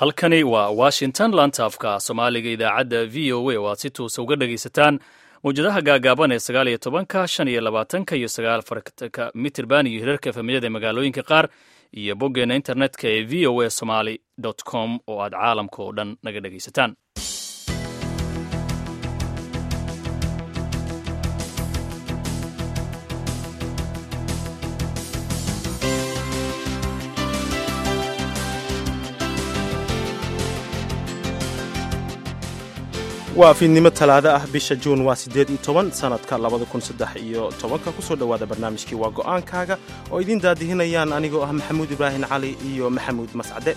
halkani waa washington laanta afka soomaaliga idaacadda v o a oo aad si tuusa uga dhegaysataan mawjadaha gaagaaban ee sagaal iyo tobanka shan iyo labaatanka iyo sagaal farka mitirban iyo hirarka efemiyada ee magaalooyinka qaar iyo boggeena internetka ee v o a somaly com oo aad caalamka oo dhan naga dhegaysataan waa fiidnimo talaado ah bisha juun waa siddeed iyo toban sannadka labada kun saddex iyo tobanka kusoo dhowaada barnaamijkii waa go'aankaaga oo idiin daadihinayaan anigoo ah maxamuud ibraahim cali iyo maxamuud mascade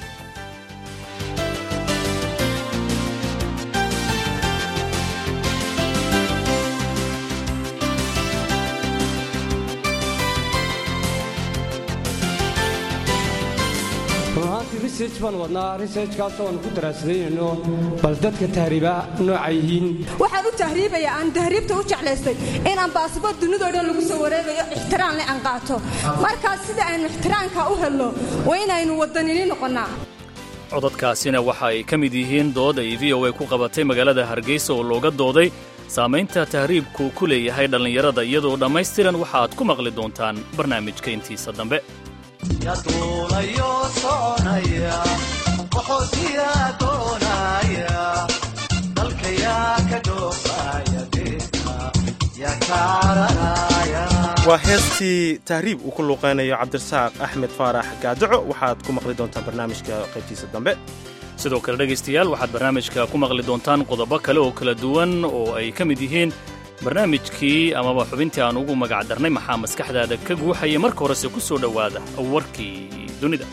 runahaantii research baan wadnaa researchkaas oan ku daraasadayno bal dadka tahriiba nooca yihiin waxaan u tahriibaya aan tahriibta u jeclaystay inaan baasabor dunidoo dhan lagu soo wareegayo ixtiraamle aan qaato markaas sida aynu ixtiraamka u helno waa inaynu wadanini noqonnaa codadkaasina waxa ay ka mid yihiin dood ay v o a ku qabatay magaalada hargeysa oo looga dooday saamaynta tahriibku ku leeyahay dhallinyarada iyadoo dhammaystiran waxa aad ku maqli doontaan barnaamijka intiisa dambe yaduulayo soconaya qaxootiyaa doonaya dalkayaa ka dhoofaya deeta yaa kaaranaya waa heestii tahriib uu ku luuqaynayo cabdirasaaq axmed faarax gaadaco waxaad ku maqli doontaan barnaamijka qaybtiisa dambe sidoo kale dhegaystayaal waxaad barnaamijka ku maqli doontaan qodobo kale oo kala duwan oo ay ka mid yihiin barnaamijkii amaba xubintii aan ugu magac darnay maxaa maskaxdaada ka guuxaya marka horese ku soo dhowaada warkii dunida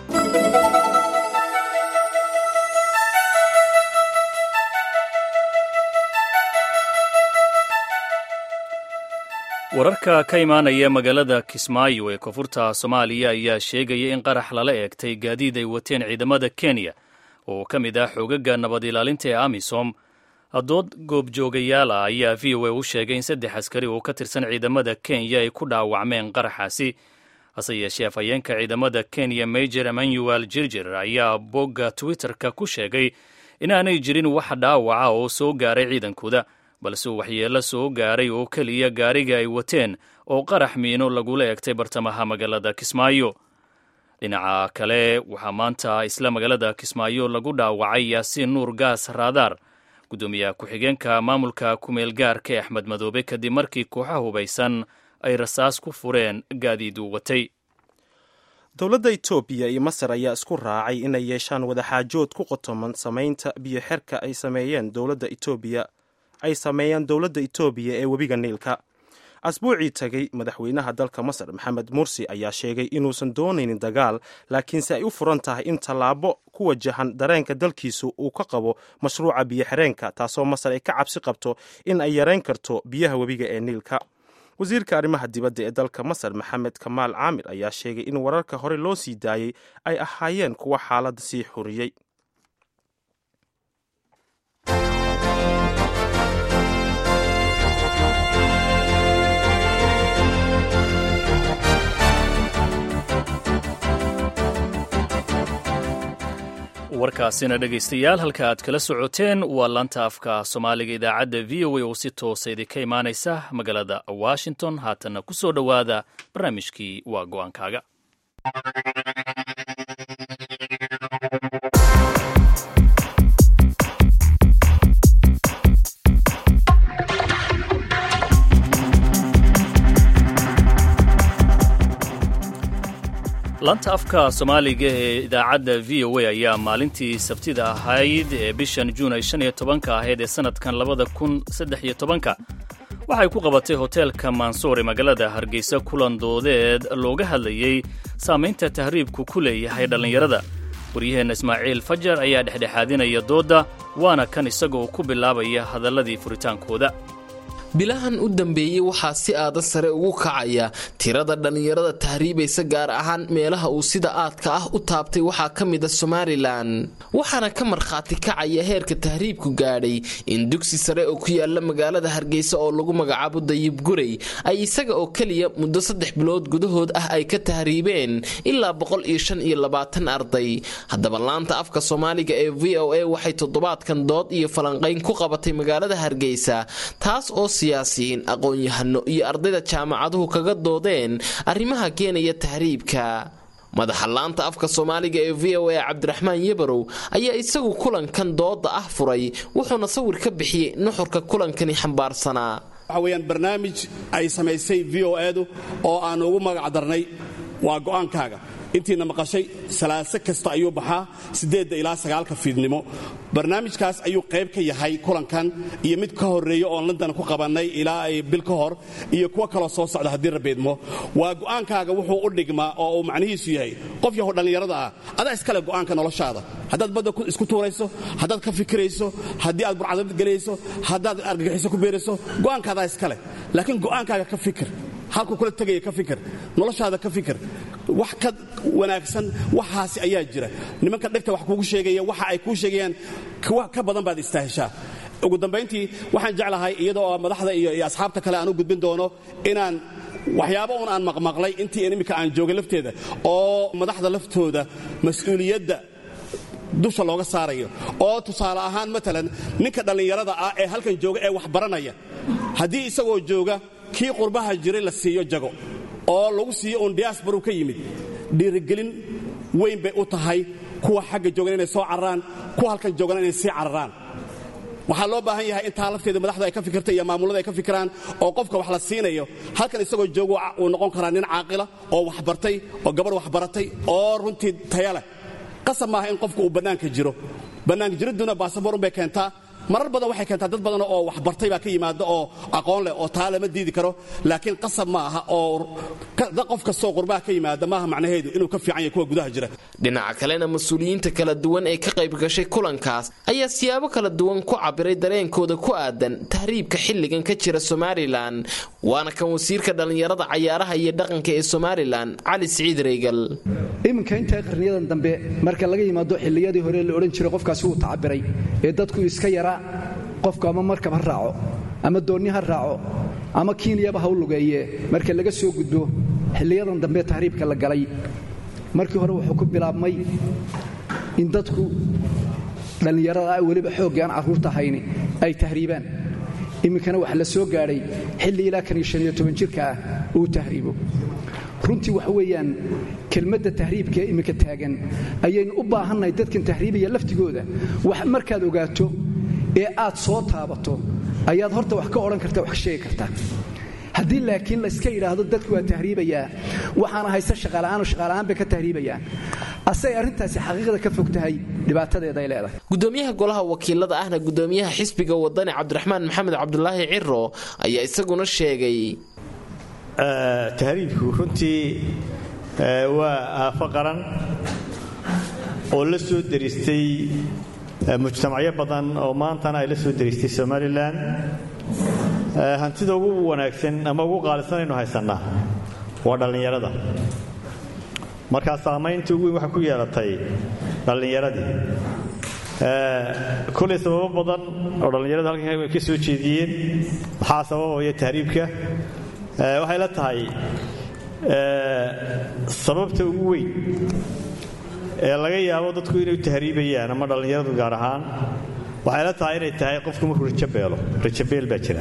wararka ka imaanaya magaalada kismaayo ee koonfurta soomaaliya ayaa sheegaya in qarax lala eegtay gaadiid ay wateen ciidamada kenya oo ka mid ah xoogaga nabad ilaalinta ee amisom dood goobjoogayaal ah ayaa v o a u sheegay in saddex askari oo ka tirsan ciidamada kenya ay ku dhaawacmeen qaraxaasi hase yeeshee afhayeenka ciidamada kenya major emmanuel jirjir ayaa bogga twitter-ka ku sheegay inaanay jirin wax dhaawaca oo soo gaaray ciidankooda balse uu waxyeello soo gaaray oo keliya gaariga ay wateen oo qarax miino lagula egtay bartamaha magaalada kismaayo dhinaca kale waxaa maanta isla magaalada kismaayo lagu dhaawacay yaasiin nuur gaas raadaar guddoomiyaha ku-xigeenka maamulka kumeel gaarka ee axmed madoobe kadib markii kooxaha hubaysan ay rasaas ku fureen gaadiid uu watay dowladda etoobiya iyo masar ayaa isku raacay inay yeeshaan wadaxaajood ku qotoman samaynta biyo xerka ay sameeyeen dowladda etoobiya ay sameeyaan dowladda etoobiya ee webiga niilka asbuucii tagay madaxweynaha dalka masar maxamed mursi ayaa sheegay inuusan doonaynin dagaal laakiinse ay u furan tahay in tallaabo ku wajahan dareenka dalkiisu uu ka qabo mashruuca biyo-xireenka taasoo masar ay ka cabsi qabto in ay yarayn karto biyaha webiga ee niilka wasiirka arrimaha dibadda ee dalka masar maxamed kamaal caamir ayaa sheegay in wararka hore loo sii daayey ay ahaayeen kuwa xaaladda sii xuriyey warkaasina dhegaystayaal halka aad kala socoteen waa laanta afka soomaaliga idaacadda v o a oo si toosa idinka imaanaysa magaalada washington haatanna ku soo dhowaada barnaamijkii waa go'aankaaga laanta afka soomaaliga ee idaacadda v o a ayaa maalintii sabtida ahayd ee bishan juun ay shan iyo tobanka ahayd ee sannadkan labada kun saddex iyo tobanka waxay ku qabatay hoteelka mansuur ee magaalada hargeysa kulan doodeed looga hadlayey saamaynta tahriibku ku leeyahay dhallinyarada waryaheenna ismaaciil fajar ayaa dhexdhexaadinaya doodda waana kan isagoo ku bilaabaya hadalladii furitaankooda bilahan u dambeeyey waxaa si aada sare ugu kacaya tirada dhallinyarada tahriibaysa gaar ahaan meelaha uu sida aadka ah u taabtay waxaa ka mida somalilan waxaana ka markhaati kacaya heerka tahriibku gaadhay in dugsi sare oo ku yaala magaalada hargeysa oo lagu magacaabo dayib gurey ay isaga oo keliya muddo saddex bilood gudahood ah ay ka tahriibeen ilaa boqol iyo shan iyo labaatan arday haddaba laanta afka soomaaliga ee v o a waxay toddobaadkan dood iyo falanqayn ku qabatay magaalada hargeysa taas oo siyaasiyiin aqoon-yahano iyo ardayda jaamacaduhu kaga doodeen arrimaha keenaya tahriibka madaxa laanta afka soomaaliga ee v o a cabdiraxmaan yebarow ayaa isagu kulankan dooda ah furay wuxuuna sawir ka bixiyey nuxurka kulankani xambaarsanaa waxa weeyaan barnaamij ay samaysay v o edu oo aan ugu magac darnay waa go'aankaaga intiina maqashay salaaso kasta ayuu baxaa siddeedda ilaa sagaalka fiidnimo barnaamijkaas ayuu qayb ka yahay kulankan iyo mid ka horreeya oon london ku qabannay ilaa ay bil ka hor iyo kuwo kaloo soo socda haddii rabeedmo waa go'aankaaga wuxuu u dhigmaa oo uu macnihiisu yahay qof yahow dhallinyarada ah adaa iskale go'aanka noloshaada haddaad badda isku tuurayso haddaad ka fikirayso haddii aad burcadad gelayso haddaad argagixiso ku beerayso go'aankaadaa iskale laakiin go'aankaaga ka fikir halkuu kula tegaya ka fikir noloshaada ka fikir wax ka wanaagsan waxaasi ayaa jira nimanka dhegta wax kuugu sheegaya waxa ay kuu sheegayaan ka badan baad istaahishaa ugu dambayntii waxaan jeclahay iyadoo madaxda iyo asxaabta kale aan u gudbin doono inaan waxyaabo un aan maqmaqlay intii iminka aan joogay lafteeda oo madaxda laftooda mas-uuliyadda dusha looga saarayo oo tusaale ahaan maalan ninka dhallinyarada ah ee halkan jooga ee wax baranaya haddii isagoo jooga kii qurbaha jiray la siiyo jago oo lagu siiyo uun diasbaru ka yimid dhiirigelin weyn bay u tahay kuwa xagga joogan inay soo cararaan kuwa halkan joogana inay sii cararaan waxaa loo baahan yahay intaa lafteeda madaxda ay ka fikirta iyo maamullada ay ka fikiraan oo qofka wax la siinayo halkan isagoo joogo uu noqon karaa nin caaqila oo wax bartay oo gabarh wax baratay oo runtii taya leh qasab maaha in qofku uu bannaanka jiro bannaanka jiridduna baasaboorun bay keentaa marar badan waxay keentaa dad badan oo wax bartay baa ka yimaada oo aqoon leh oo taa lama diidi karo laakiin qasab ma aha oo qof kastoo qurbaha ka yimaada maaha macnaheedu inuu ka fiican yahay kuwa gudaha jira dhinaca kalena mas-uuliyiinta kala duwan ee ka qayb gashay kulankaas ayaa siyaabo kala duwan ku cabiray dareenkooda ku aadan tahriibka xilligan ka jira somalilan waana kan wasiirka dhallinyarada cayaaraha iyo dhaqanka ee somalilan cali siciid reygal iminka intaa qarniyadan dambe marka laga yimaado xilliyadii hore la odhan jiray qofkaasi wuu tacabiray ee dadku iska yaraa qofku ama markab ha raaco ama doonni ha raaco ama kiinyaba ha u lugeeye marka laga soo gudbo xilliyadan dambe tahriibka la galay markii hore wuxuu ku bilaabmay in dadku dhallinyarada weliba xooggii aan carruurta hayni ay tahriibaan iminkana waxa la soo gaadhay xilli ilaa kan iyo shaniyo toban jirka ah uu tahriibo runtii waxa weeyaan kelmadda tahriibka ee iminka taagan ayaynu u baahannahay dadkan tahriibaya laftigooda wax markaad ogaato ee aad soo taabato ayaad horta wax ka odhan karta wax ka sheegi kartaa haddii laakiin layska yidhaahdo dadku waa tahriibayaa waxaana haysta shaqaala'aano shaqaala'aan bay ka tahriibayaan asay arrintaasi xaqiiqda ka fog tahay dhibaatadeeda ay leedahay gudoomiyaha golaha wakiilada ahna gudoomiyaha xisbiga wadani cabdiraxmaan maxamed cabdulaahi ciro ayaa isaguna sheegay tahriibku runtii waa aafo qaran oo la soo deristay mujtamacyo badan oo maantana ay la soo deristay somalilan hantida ugu wanaagsan ama ugu qaalisanaynu haysannaa waa dhallinyarada markaa saamaynta ugu weyn waxay ku yeelatay dhallinyaradii kolay sababo badan oo dhallinyarada halkan ka soo jeediyeen maxaa sababaya tahriibka waxay la tahay sababta ugu weyn ee laga yaabo dadku inay tahriibayaan ama dhallinyaradu gaar ahaan waxay la tahay inay tahay qofku markuu rajabeelo rajabeel baa jira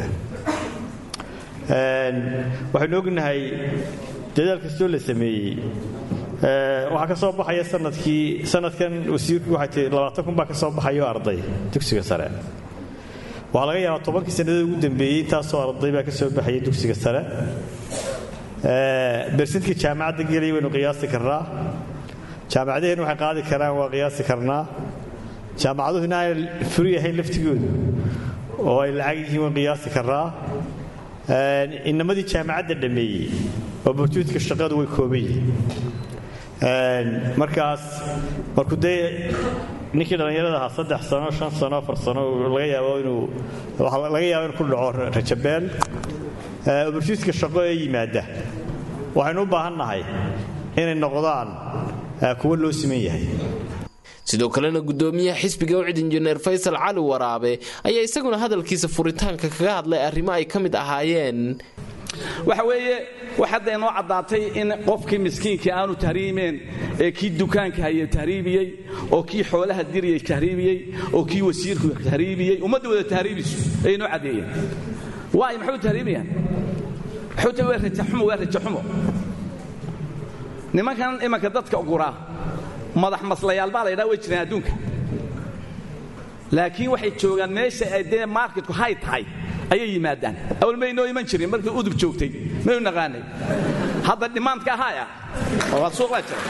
waxaynu ognahay dadaal kastoo la sameeyey waxaa ka soo baxaya sanadkii sanadkan wasiirku waxay tii labaatan kun baa ka soo baxayo arday dugsiga sare waxaa laga yaabaa tobankii sannadood ugu dambeeyey intaasoo arday baa ka soo baxaya dugsiga sare bersintka jaamacadda gelaya waynu qiyaasi karnaa jaamacadaheennu waxay qaadi karaan waa qiyaasi karnaa jaamacaduhu in aanay furi ahayn laftigoodu oo ay lacag yihiin waan qiyaasi karnaa inamadii jaamacadda dhammeeyey opportunitka shaqadu way kooban yihiin markaas markuu dee ninkii dhallinyarada ahaa saddex sano shan sano afar sano laga yaabo inuu laga yaabo inuu ku dhaco rajabeel obarsiiska shaqo ee yimaada waxaynu u baahan nahay inay noqdaan kuwo loo siman yahay sidoo kalena gudoomiyaha xisbiga ucid injineer faysal cali waraabe ayaa isaguna hadalkiisa furitaanka kaga hadlay arrimo ay ka mid ahaayeen waxa weeye wax hadda inoo caddaatay in qofkii miskiinkii aanu tahriimeen ee kii dukaanka haya tahriibiyey oo kii xoolaha diriyey tahriibiyey oo kii wasiirku tahriibiyey ummadda wada tahriibisu ay inoo caddeeyeen waay maxay u tahriibayaan waxay u tahay waa rajaxumo waa rajaxumo nimankan imanka dadka guraa madax maslayaal baa la ydhaha way jiraan adduunka laakiin waxay joogaan meesha ay dee marketku hay tahay ayay yimaadaan awal maynoo iman jirin markii udub joogtay maynu naqaanay hadda dhimaandka ahaaya waa suuq baa jira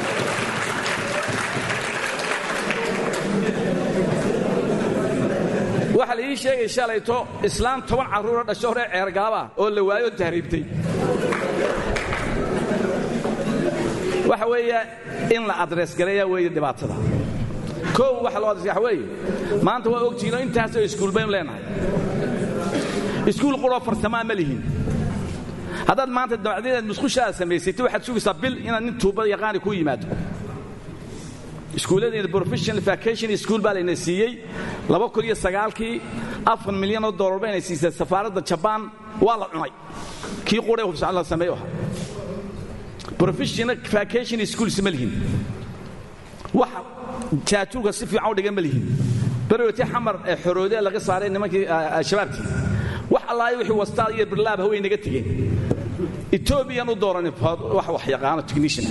waxaa la ii sheegay shalayto islaam toban carruuro dhasho hore ceergaabah oo la waayo tahriibtay waxa weeye in la adrees gareeya weeye dhibaatada koow waxa loo adres waxa weeye maanta waa ogtihiinoo intaasoo iskuul baynu leenahay iskuul quroo farsamaa ma lihin haddaad maanta dabacdeedaad musqushaada samaysatay waxaad sugaysaa bil inaad nin tuuba yaqaani ku yimaado iskuulladeena professional vacation school baa layna siiyey laba kun iyo sagaalkii afar milyan oo dollar bayna siisay safaaradda jabaan waa la cunay kii quree hubsaan la sameeyo ahaa professional vacation schools ma lihin waxa jaatuurka si fiican u dhigan ma lihin berowti xamar ee xoroodee laga saaray nimankii shabaabkii wax allaayo wixii wastaad iyo birlaab haway naga tegeen etoobiyan u dooranin wax wax yaqaano technician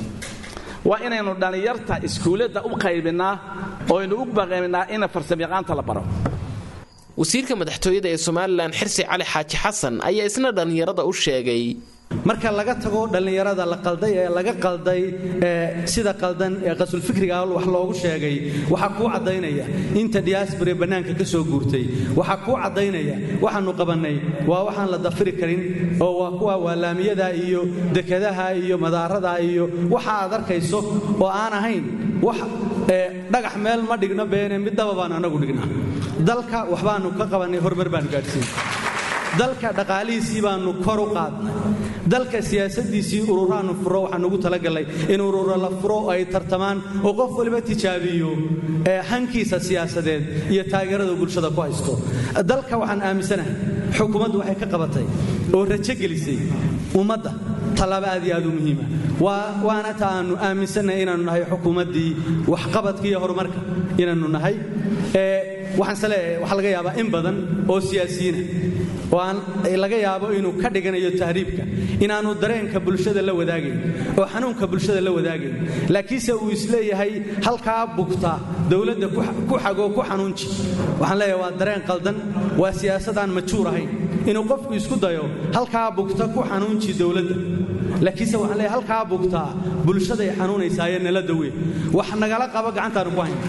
waa inaynu dhallinyarta iskuuladda u qaybinnaa oo aynu u baqaynnaa ina farsamayaqaanta la baro wasiirka madaxtooyada ee somalilan xirsi cali xaaji xasan ayaa isna dhallinyarada u sheegay marka laga tago dhallinyarada la qalday ee laga qalday sida qaldan ee qasulfikriga wax loogu sheegay waxaa kuu caddaynaya inta diaasbare bannaanka ka soo guurtay waxaa kuu caddaynaya waxaannu qabannay waa waxaan la dafiri karin oo waa kuwa waalaamiyada iyo dekadaha iyo madaarada iyo waxa aad arkayso oo aan ahayn wax dhagax meel ma dhigno beene middaba baan anagu dhignaa dalka waxbaannu ka qabannay horumar baanu gaadhsiin dalka dhaqaalihiisii baannu kor u qaadnay dalka siyaasadiisii ururaannu furo waxaan ugu talagallay in ururo la furo ay tartamaan oo qof waliba tijaabiyo hankiisa siyaasadeed iyo taageerada bulshada ku haysto dalka waxaan aaminsanahay xukuumaddu waxay ka qabatay oo rajo gelisay ummadda tallaabo aad iyo aad u muhiima waana ta aannu aaminsannahay inaannu nahay xukuumaddii waxqabadka iyo horumarka inaannu nahay waxaanse leeyahay waxaa laga yaabaa in badan oo siyaasiyiina oo aan laga yaabo inuu ka dhiganayo tahriibka inaannu dareenka bulshada la wadaagayn oo xanuunka bulshada la wadaagayn laakiinse uu isleeyahay halkaa bugta dowladda ku xagoo ku xanuunji waxaan leeyahay waa dareen qaldan waa siyaasadaan majuur ahayn inuu qofku isku dayo halkaa bugta ku xanuunji dowladda laakiinse waxaan leeyahay halkaa bugtaa bulshaday xanuunaysaaye nala dawe wax nagala qabo gacantaannu ku hayn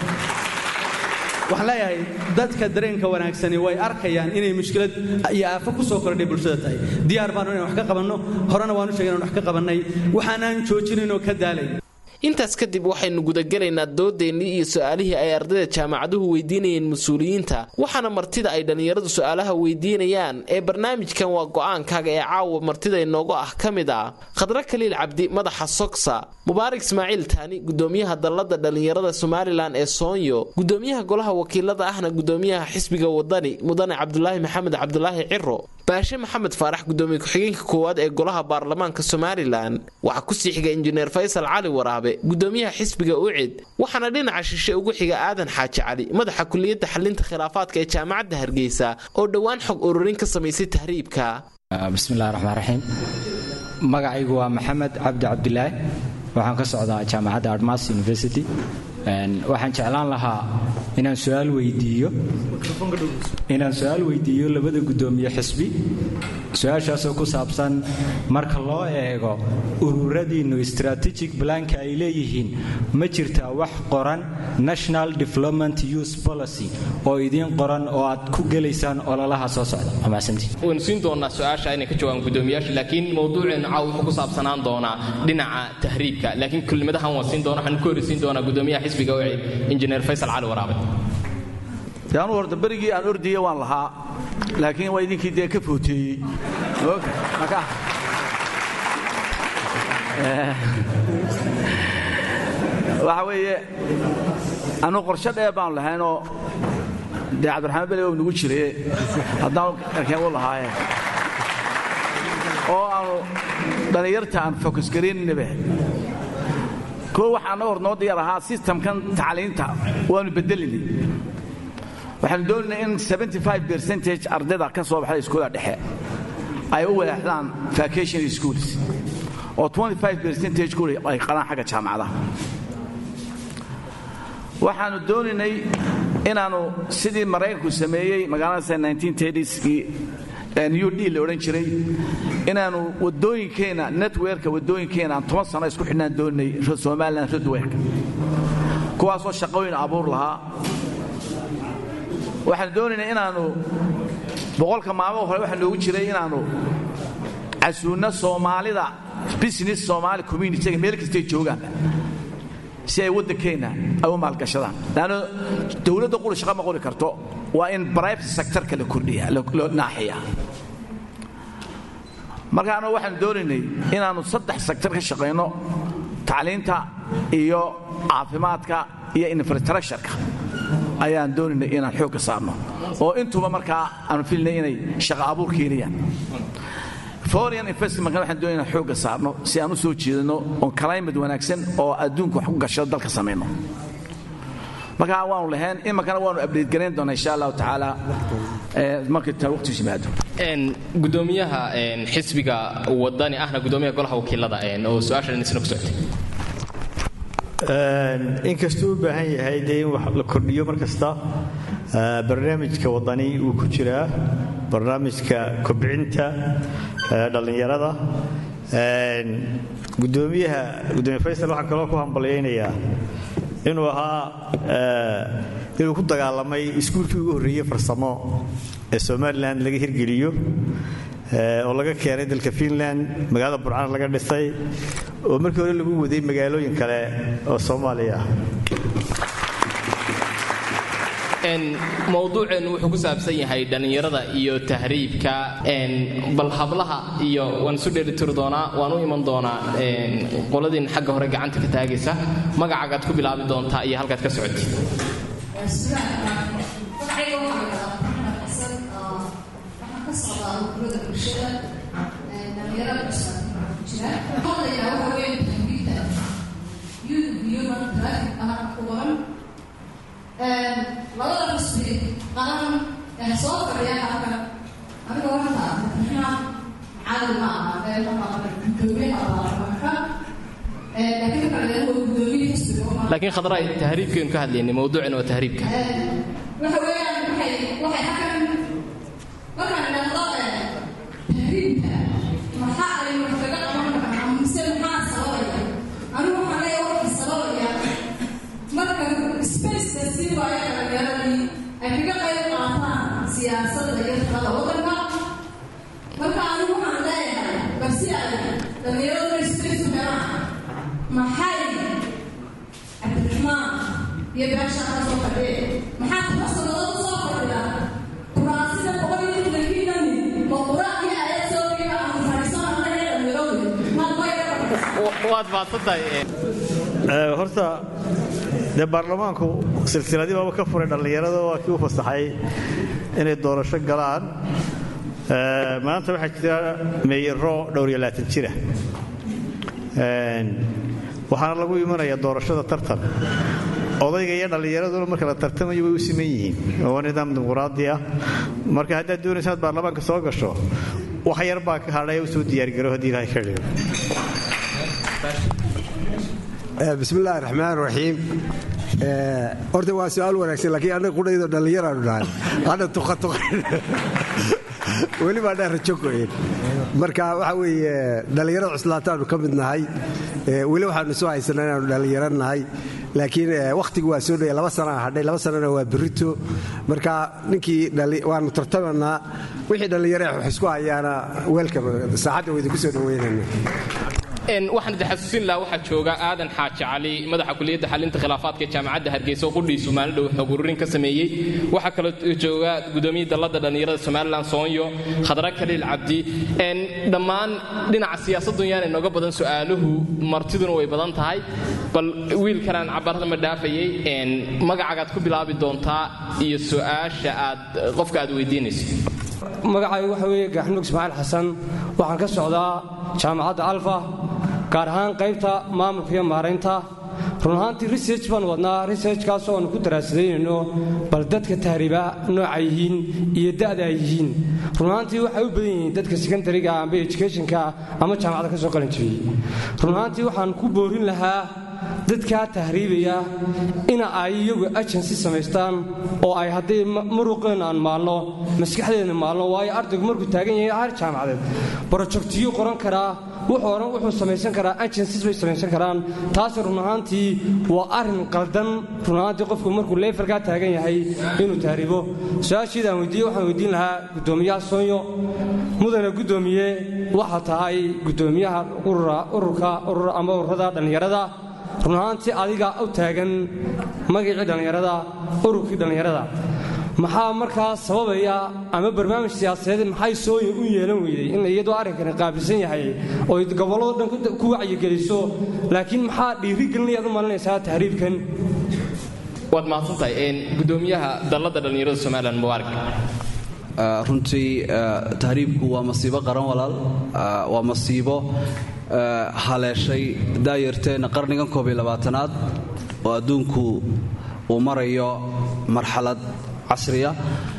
waxaan leeyahay dadka dareenka wanaagsani way arkayaan inay mushkilad iyo aafo ku soo kordhay bulshada tahay diyaar baanu inan wax ka qabanno horena waanu sheegay inan wax ka qabannay waxaanaan joojinaynoo ka daalayn intaas kadib waxaynu gudagelaynaa doodeennii iyo su-aalihii ay ardayda jaamacaduhu weydiinayeen mas-uuliyiinta waxaana martida ay dhallinyaradu su-aalaha weydiinayaan ee barnaamijkan waa go'aankaaga ee caawa martida inoogu ah ka mid ah khadre kaliil cabdi madaxa sogsa mubaarak ismaaciil taani gudoomiyaha dallada dhallinyarada somalilan ee soonyo gudoomiyaha golaha wakiilada ahna gudoomiyaha xisbiga wadani mudane cabdulaahi maxamed cabdulaahi ciro baashe maxamed faarax gudoomiye ku-xigeenka koowaad ee golaha baarlamaanka somalilan waxaa kusii xiga injineer faysal cali waraabe gudoomiyaha xisbiga ucid waxaana dhinaca shishe ugu xiga aadan xaaji cali madaxa kuliyadda xalinta khilaafaadka ee jaamacadda hargeysa oo dhowaan xog ururin ka samaysay tahriibka bismillahi raxmaan raxiim magacaygu waa maxamed cabdi cabdilaahi waxaan ka socdaa jaamacadda admas university waxaan jeclaan lahaa inaan suaal weydiiyo inaan su-aal weydiiyo labada gudoomiye xisbi su-aashaasoo ku saabsan marka loo eego ururadiinnu strategic blanka ay leeyihiin ma jirtaa wax qoran national development use policy oo idiin qoran oo aad ku gelaysaan ololaha soo socda waynu siin doonaa su-aasha inay ka jawaabaan guddoomiyaasha laakiin mawduuceenu caaw wuxuu ku saabsanaan doonaa dhinaca tahriibka laakiin kelmadahan waan siin doona waxaan ku horreysiin doonaa guddoomiyaha xisbiga wacid injineer faysal cali waraabe dee anuu horta berigii aan ordiye waan lahaa laakiin waa idinkii dee ka footeeyey marka waxa weeye anuu qorshe dheer baanu lahaynoo dee cabdiraxmaan bele nagu jiraye haddaan arkeen u lahaaye oo aanu dhallinyarta aan fokus garayninaba koo waxaa naga hor noo diyaar ahaa sistamkan tacliinta waanu bedelinay waxaanu doonaynay in percentage ardayda ka soo baxda iskuulla dhexe ay u wadaxdaan vacation schools oo percentage ku ay qalaan xagga jaamacadaha waxaanu doonaynay inaannu sidii maraykanku sameeyey magaalada kii new d la odhan jiray inaannu wadooyinkeenna netwerka wadooyinkeenna aan toban sano isku xidhnaan doonay somalilan rodwerka kuwaasoo shaqooyin abuur lahaa waxaanu doonaynay inaannu boqolka maalmo hore waxaa noogu jiray inaannu casuunno soomaalida business somaali communitiga meel kastay joogaan si ay waddankeenna ay u maalgashadaan laanno dowladda quri shaqa ma qori karto waa in bribate sectorka la kordhiya loo naaxiya marka annagu waxaanu doonaynay inaannu saddex sector ka shaqayno tacliinta iyo caafimaadka iyo infrastructureka ayaan doonaynay inaan xoogga saarno oo intuba markaa aanu filinay inay shaqa abuur keenayaan foreign investmentka waxaan doonay inaan xoogga saarno si aan u soo jeedano oon climate wanaagsan oo adduunka wax ku gashado dalka samayno markaa waanu lahayn iminkana waanu abdate garayn doonaa insha allahu tacaala markay taa waqtiisu yimaado gudoomiyaha xisbiga wadani ahna gudoomiyaha golaha wakiilada oo su-aashan isna ku socotay inkastuu u baahan yahay dee in wax la kordhiyo mar kasta barnaamijka wadani wuu ku jiraa barnaamijka kobcinta dhallinyarada gudoomiyaha gudoomiye faysal waxaan kaloo ku hambalyaynayaa inuu ahaa inuu ku dagaalamay iskuulkii ugu horreeyey farsamo ee somalilan laga hirgeliyo oo laga keenay dalka finland magaalada burcana laga dhisay oo markii hore lagu waday magaalooyin kale oo soomaaliya ah mawduuceennu wuxuu ku saabsan yahay dhallinyarada iyo tahriibka bal hablaha iyo waan isu dheelitiri doonaa waan u iman doonaa qoladiin xagga hore gacanta ka taagaysa magacagaad ku bilaabi doontaa iyo halkaad ka socotid labada xusbi qaran ee soo fadhiya halkan aniga horta abdiraxmaan cali ma aha gudoomiyaha baarlamaanka laakiin kale waa gudoomiye xisbiga laakiin khadra tahriibkeenu ka hadlaynay mawduucina waa tahriibka waxa weeyaan waxay waxay halkan markaan idhaahdo tahriibka maxaa ay wax kaga qaban karaan mise maxaa sababaya anigu waxaan leeyahay waxa sababaya marka spaceka sii waayo dhallinyaradii ay kaga qayb qaataan siyaasadda iyo shaqada waddanka marka anigu waxaan leeyahay balsi ay dhallinyaradu space u helaan maxay cabdiraxmaan iyo beesha ka soo fadhiye maxaa toban sannadood u soo fadhida kuraasida boqol iyo lixdankii oo quraan iyo ayad soo dhiga aan fadhiisanana ee dhallinyaradu maad mayra waad maadsantahay horta dee baarlamaanku silsiladii baaba ka furay dhallinyarada waa kii u fasaxay inay doorasho galaan maanta waxaa jira meeyaro dhowr iyo laatan jira waxaana lagu imanayaa doorashada tartan odayga iyo dhallinyaraduna marka la tartamayo way u siman yihiin waa nidaam dimuquraadi ah marka haddaad doonaysa inaad baarlamaanka soo gasho wax yar baa ka hadhaya u soo diyaargaro haddii ilahay ka dhigo bismi illaahi raxmaan raxiim horta waa su-aal wanaagsan laakiin annaga qudhaydo dhallinyaraanu nahay hadha tuqatuqa weli baa dheer rajo go'een marka waxa weeye dhallinyarada cuslaataanu ka mid nahay weli waxaanu soo haysanaa inaanu dhallinyaro nahay laakiin wakhtigu waa soo dhaya laba sanaa hadhay laba sanana waa berito marka ninkii waanu tartamanaa wixii dhallinyaro wax isku hayaana weelka saacadda wayda ku soo dhaweynana waxaan idin xasuusin lahaa waxaa jooga aadan xaaji cali madaxa kuliyadda xalinta khilaafaadka ee jaamacadda hargeysa oo qudhiisu maalin dhow xog ururin ka sameeyey waxaa kaloo jooga gudoomiyii dallada dhallinyarada somalilan soonyo khadra kaliil cabdi dhammaan dhinaca siyaasadun yaana inooga badan su'aaluhu martiduna way badan tahay bal wiilkanaan cabarada ma dhaafayay magacagaad ku bilaabi doontaa iyo su'aasha aad qofka aad weydiinayso magacaygu waxa weeye gaaxmug ismaaciil xasan waxaan ka socdaa jaamacadda alfa gaar ahaan qaybta maamulka iyo maaraynta run ahaantii research baan wadnaa researchkaasoo aanu ku daraasadayno bal dadka tahriiba nooca yihiin iyo da'da ay yihiin run ahaantii waxay u badan yihiin dadka secondariga amba educationka ama jaamacadda ka soo qalin jibiyey run ahaantii waxaan ku boorin lahaa dadkaa tahriibaya ina ay iyagu agency samaystaan oo ay haddii muruqeenna aan maalno maskaxdeedna maalno waayo ardaygu markuu taagan yahay har jaamacadeed brojectiyu qoran karaa wuxuu oran wuxuu samaysan karaa agencies bay samaysan karaan taasi run ahaantii waa arrin qaldan run ahaantii qofku markuu leefarkaa taagan yahay inuu tahriibo su-aashiida aan weydiiye waxaan weydiin lahaa guddoomiyaha soonyo mudane guddoomiye waxaa tahay guddoomiyaha ururka urur ama ururada dhallinyarada run ahaantii adiga u taagan magacii dhallinyarada ururkii dhallinyarada maxaa markaa sababaya ama barnaamij siyaasadeed maxay sooya u yeelan weyday in iyadoo arrinkani qaabilsan yahay oo gobollado dhan ku wacyigeliso laakiin maxaa dhiirigelinayaad u malinaysaa tahriibkan waad mahadsantahay gudoomiyaha dallada dhallinyarada somalilan mubaarak runtii tahriibku waa masiibo qaran walaal waa masiibo haleeshay daayarteenna qarnigan koob iyo labaatanaad oo adduunku uu marayo marxalad casriya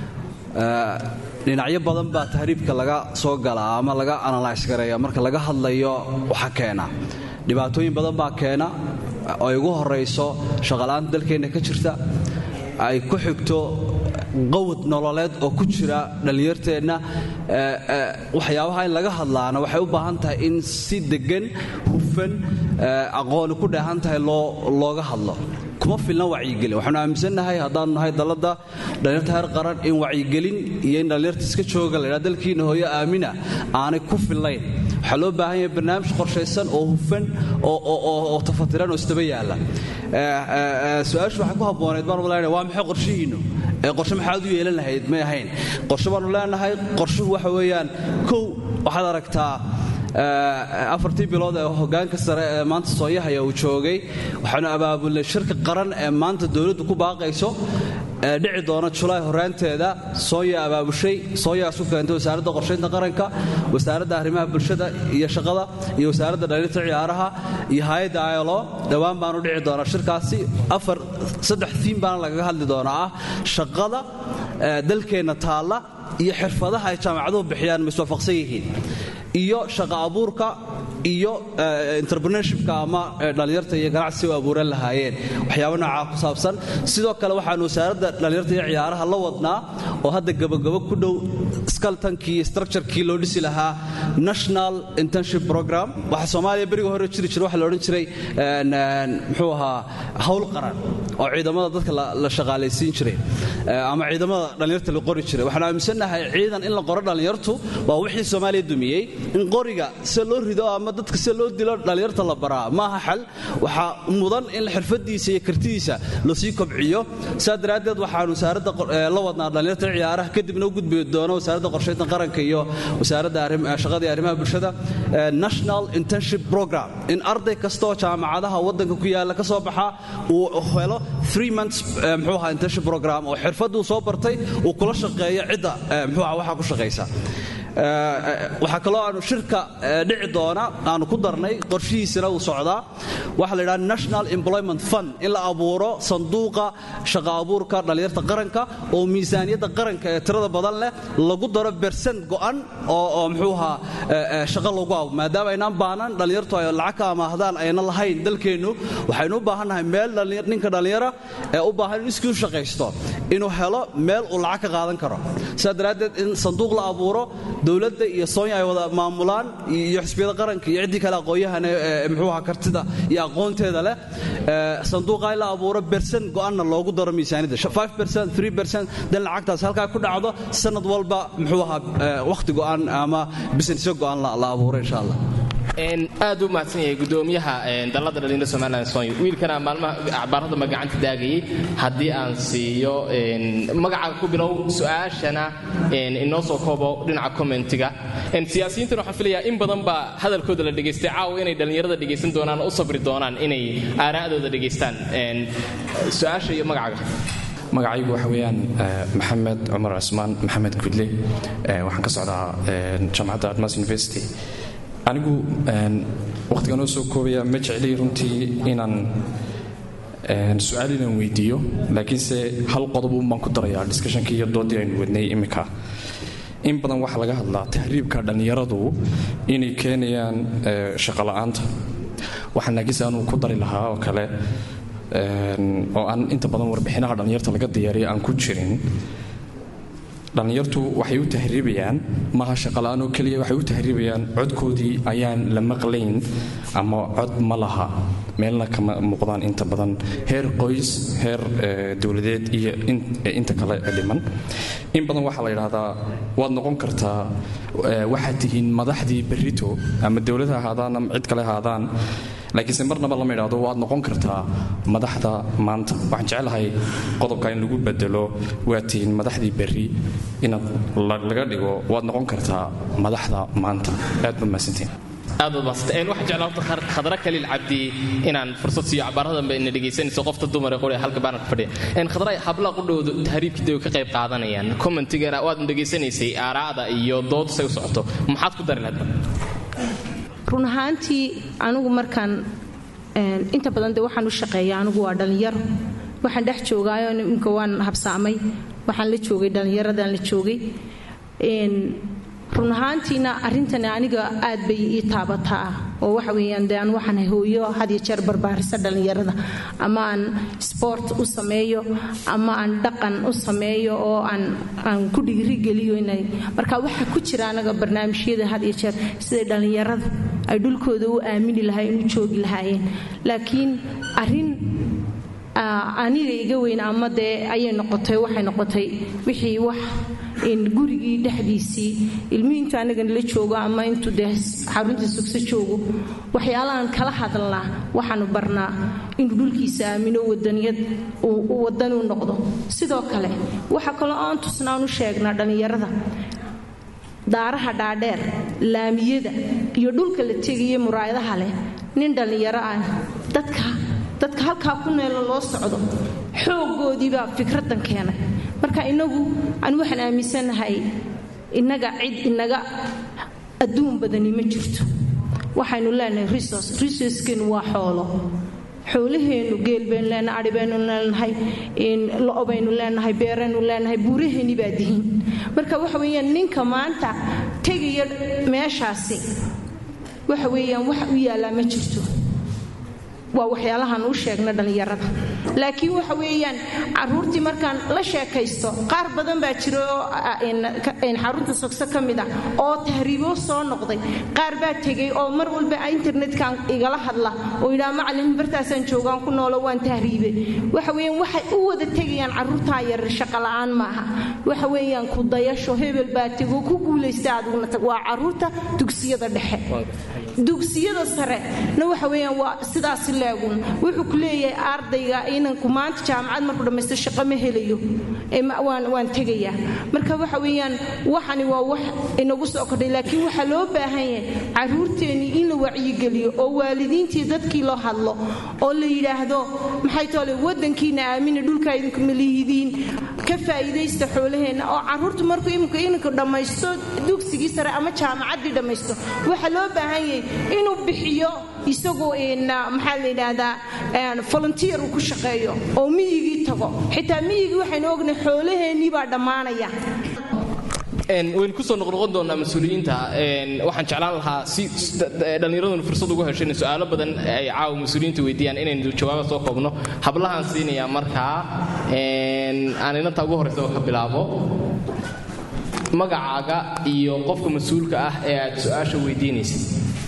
dhinacyo badan baa tahriibka laga soo galaa ama laga analyse gareeya marka laga hadlayo waxa keena dhibaatooyin badan baa keena oo ay ugu horayso shaqala'aanta dalkeenna ka jirta ay ku xigto qawad nololeed oo ku jira dhallinyarteenna waxyaabaha in laga hadlaana waxay u baahan tahay in si deggan hufan aqooni ku dheehan tahay looga hadlo kuma filna wacyigelin waxaanu aaminsannahay haddaanu nahay dalladda dhallinyarta heer qaran in wacyigelin iyo in dhallinyarta iska jooga laydhaa dalkiina hooyo aamina aanay ku fillayn waxaa loo baahan yahay barnaamij qorshaysan oo hufan oo tafatiran oo isdaba yaalla su-aashu waxay ku habbooneed baanu leenahay waa maxay qorshihiinnu ee qorshe maxaad u yeelan lahayd may ahayn qorshe baanu leenahay qorshuhu waxa weeyaan kow waxaad aragtaa afartii bilood ee hogaanka sare ee maanta sooyahaya uu joogay waxaanu abaabulnay shirka qaran ee maanta dowladdu ku baaqayso ee dhici doona julaay horaanteeda sooya abaabushay sooyaa isu keentay wasaaradda qorshaynta qaranka wasaaradda arrimaha bulshada iyo shaqada iyo wasaaradda dhalinta ciyaaraha iyo hay-adda ilo dhowaan baanu dhici doonaa shirkaasi afar saddex tiim baana lagaga hadli doonaa ah shaqada dalkeenna taalla iyo xirfadaha ay jaamacaduhu bixiyaan ma iswaafaqsan yihiin iyo shaqa abuurka iyo entrepreneurshipka ama dhallinyarta iyo ganacsi u abuuran lahaayeen waxyaaba noocaa ku saabsan sidoo kale waxaanu wasaaradda dhallinyarta iyo ciyaaraha la wadnaa oo hadda gabagabo ku dhow skaltankii iyo structurekii loo dhisi lahaa national internship program waxa soomaaliya beriga hore jiri jira waxa la odhan jiray muxuu ahaa hawl qaran oo ciidamada dadka la shaqaalaysiin jiray ama ciidamada dhallinyarta la qori jiray waxaanu aaminsannahay ciidan in la qoro dhallinyartu waa wixii soomaaliya dumiyey in qoriga se loo rido ama dadka se loo dilo dhallinyarta la baraa maaha xal waxaa mudan in xirfadiisa iyo kartidiisa lasii kobciyo saa daraaddeed waxaanu wasaaradda la wadnaa dhallinyarta ciyaaraha kadibna u gudbi doono wasaaradda qorshaynta qaranka iyo wasaaradda shaqada iyo arrimaha bulshada national internship program in arday kastaoo jaamacadaha waddanka ku yaalla ka soo baxa uu helo three months muxuu ahaa internship program oo xirfadduu soo bartay uu kula shaqeeyo cidda muxuu ahaa waxaa ku shaqaysa waxaa kaloo aanu shirka dhici doona aanu ku darnay qorshihiisana uu socdaa waxa la yidhaha national employment fund in la abuuro sanduuqa shaqa abuurka dhallinyarta qaranka oo miisaaniyadda qaranka ee tirada badan leh lagu daro bersent go'an oo muxuu ahaa shaqo lagu abo maadaama aynaan baahnan dhallinyartu ay lacag ka amaahdaan ayna lahayn dalkeennu waxaynu u baahannahay meel ninka dhallinyara ee u baahan in iskuu shaqaysto inuu helo meel uu lacag ka qaadan karo sidaa daraaddeed in sanduuq la abuuro dowladda iyo soonya ay wada maamulaan iyo xisbiyada qaranka iyo ciddii kale aqoon-yahane muxuu ahaa kartida iyo aqoonteeda leh sanduuqa in la abuuro bersen go'anna loogu daro miisaaniyadda dan lacagtaas halkaa ku dhacdo sanad walba muxuu ahaa wakhti go'an ama bisnesyo go'an la abuuro insha allah aad u mahadsan yahay gudoomiyaha dallada dhalinyarada somalilan sonya wiilkana maalmaha acbaaradama gacanta daagayay haddii aan siiyo magaca ku bilow su-aashana inoo soo koobo dhinaca commentiga siyaasiyiintan waxaan filayaa in badan baa hadalkooda la dhegaystay caawa inay dhallinyarada dhegaysan doonaan oo u sabri doonaan inay aaraa'dooda dhegaystaan su-aasha iyo magacaga magacaygu waxa weeyaan maxamed cumar cusmaan maxamed gudle waxaan ka socdaa jaamacadda admas university anigu wakhtigan oo soo koobaya ma jeclay runtii inaan su-aal inaan weydiiyo laakiinse hal qodob baan ku darayaa discushonkii iyo doodii aynu wadnay iminka in badan waxaa laga hadlaa tahriibka dhallinyaradu inay keenayaan shaqola'aanta waxaan laakiinse anuu ku dari lahaa oo kale oo aan inta badan warbixinaha dhallinyarta laga diyaariya aan ku jirin dhallinyartu waxay u tahriibayaan maaha shaqala'aan oo keliya waxay u tahriibayaan codkoodii ayaan la maqlayn ama cod ma laha meelna kama muuqdaan inta badan heer qoys heer dowladeed iyo inta kale dhiman in badan waxaa la yidhaahdaa waad noqon kartaa waxaad tihiin madaxdii berrito ama dowlad ha ahaadaan ama cid kale haadaan laakiinse marnaba lama idhaahdo waad noqon kartaa madaxda maanta waxaan jeclahay qodobka in lagu bedelo waad tihiin madaxdii berri inaad laga dhigo waad noqon kartaa madaxda maanta aad ba mahadsantiin aad baad mahadsantaen waxaan jeclaa horta khadra kaliil cabdi inaan fursad siiyo cabaarada dambe ina dhegaysanayso qofta dumar ee qoriya halka baanarka fadhiya en khadra hablaha qudhoodu tahriibkii way ka qayb qaadanayaan commentigana waad dhegaysanaysay aaraa'da iyo dood say u socoto maxaad ku dari lahayd run ahaantii anigu markaan inta badan de waxaan u shaqeeya anigu waa dhallinyaro waxaan dhex joogaayo imika waan habsaamay waxaan la joogay dhallinyaradaan la joogay run ahaantiina arrintani aniga aad bay ii taabataa oo waxa weeyaan de aan waxaan hooyo had iyo jeer barbaarisa dhallinyarada ama aan sport u sameeyo ama aan dhaqan u sameeyo oo aan aan ku dhiirigeliyo inay marka waxaa ku jira anaga barnaamijyada had iyo jeer siday dhallinyarada ay dhulkooda u aamini lahaayeen u joogi lahaayeen laakiin arrin aniga iga weyn ama dee ayay noqotay waxay noqotay wixii wax gurigii dhexdiisii ilmihii intu anagan la joogo ama intuu dee xaruntii sugso joogo waxyaalahan kala hadalnaa waxaanu barnaa inuu dhulkiisa aamino wadaniyad wadanuu noqdo sidoo kale waxa kaloo aan tusnaan u sheegnaa dhallinyarada daaraha dhaadheer laamiyada iyo dhulka la tegaya muraayadaha leh nin dhallinyaro ah dadka dadka halkaa ku neelo loo socdo xooggoodiibaa fikradan keenay marka inagu anu waxaan aaminsanahay innaga cid inaga adduun badani ma jirto waxaynu leenahay resource resourcekenu waa xoolo xoolaheennu geel baynu leenahay adhi baynu leenahay lo' baynu leenahay beeraynu leenahay buuraheeni baa dihin marka waxa weeyaan ninka maanta tegaya meeshaasi waxa weeyaan wax u yaallaa ma jirto waa waxyaalahaan u sheegna dhallinyarada laakiin waxa weeyaan caruurtii markaan la sheekaysto qaar badan baa jira oo xarunta sogso ka mid ah oo tahriibo soo noqday qaar baa tegay oo mar walba internetkan igala hadla oo yidhaha macalin bartaasaan joogaan ku noolo waan tahriibe waxa weeyaan waxay u wada tegayaan caruurtaa yarar shaqola'aan maaha waxa weeyaan ku dayasho hebel baa tego ku guulaysta adiguna tag waa caruurta dugsiyada dhexe dugsiyada sare na waxa weeyaan waa sidaasi leegun wuxuu ku leeyahay ardayga inanku maanta jaamacad markuu dhammaysto shaqo ma helayo waan tegayaa marka waxa weeyaan waxani waa wax inagu soo kordhay laakiin waxaa loo baahan yahay caruurteennii in la wacyigeliyo oo waalidiintii dadkii loo hadlo oo la yidhaahdo maxay toole wadankiina aamina dhulkaa idinku malihidiin ka faa'iidaysta xoolaheenna oo carruurtu markuu iminku ininku dhammaysto dugsigii sare ama jaamacaddii dhammaysto waxaa loo baahan yahay inuu bixiyo isagoo maxaa la yidhaahdaa volunteer uu ku shaqeeyo oo miyigii tago xitaa miyigii waxaynu ognahay xoolaheennii baa dhammaanaya waynu kusoo noqnoqon doonaa mas-uuliyiinta waxaan jeclaan lahaa si dhallinyaraduna fursad ugu hesho in su-aalo badan ay caawa mas-uuliyiinta weydiiyaan inaynu jawaaba soo koobno hablahaan siinayaa markaa aan inanta ugu horraysa oo ka bilaabo magacaaga iyo qofka mas-uulka ah ee aad su-aasha weydiinaysid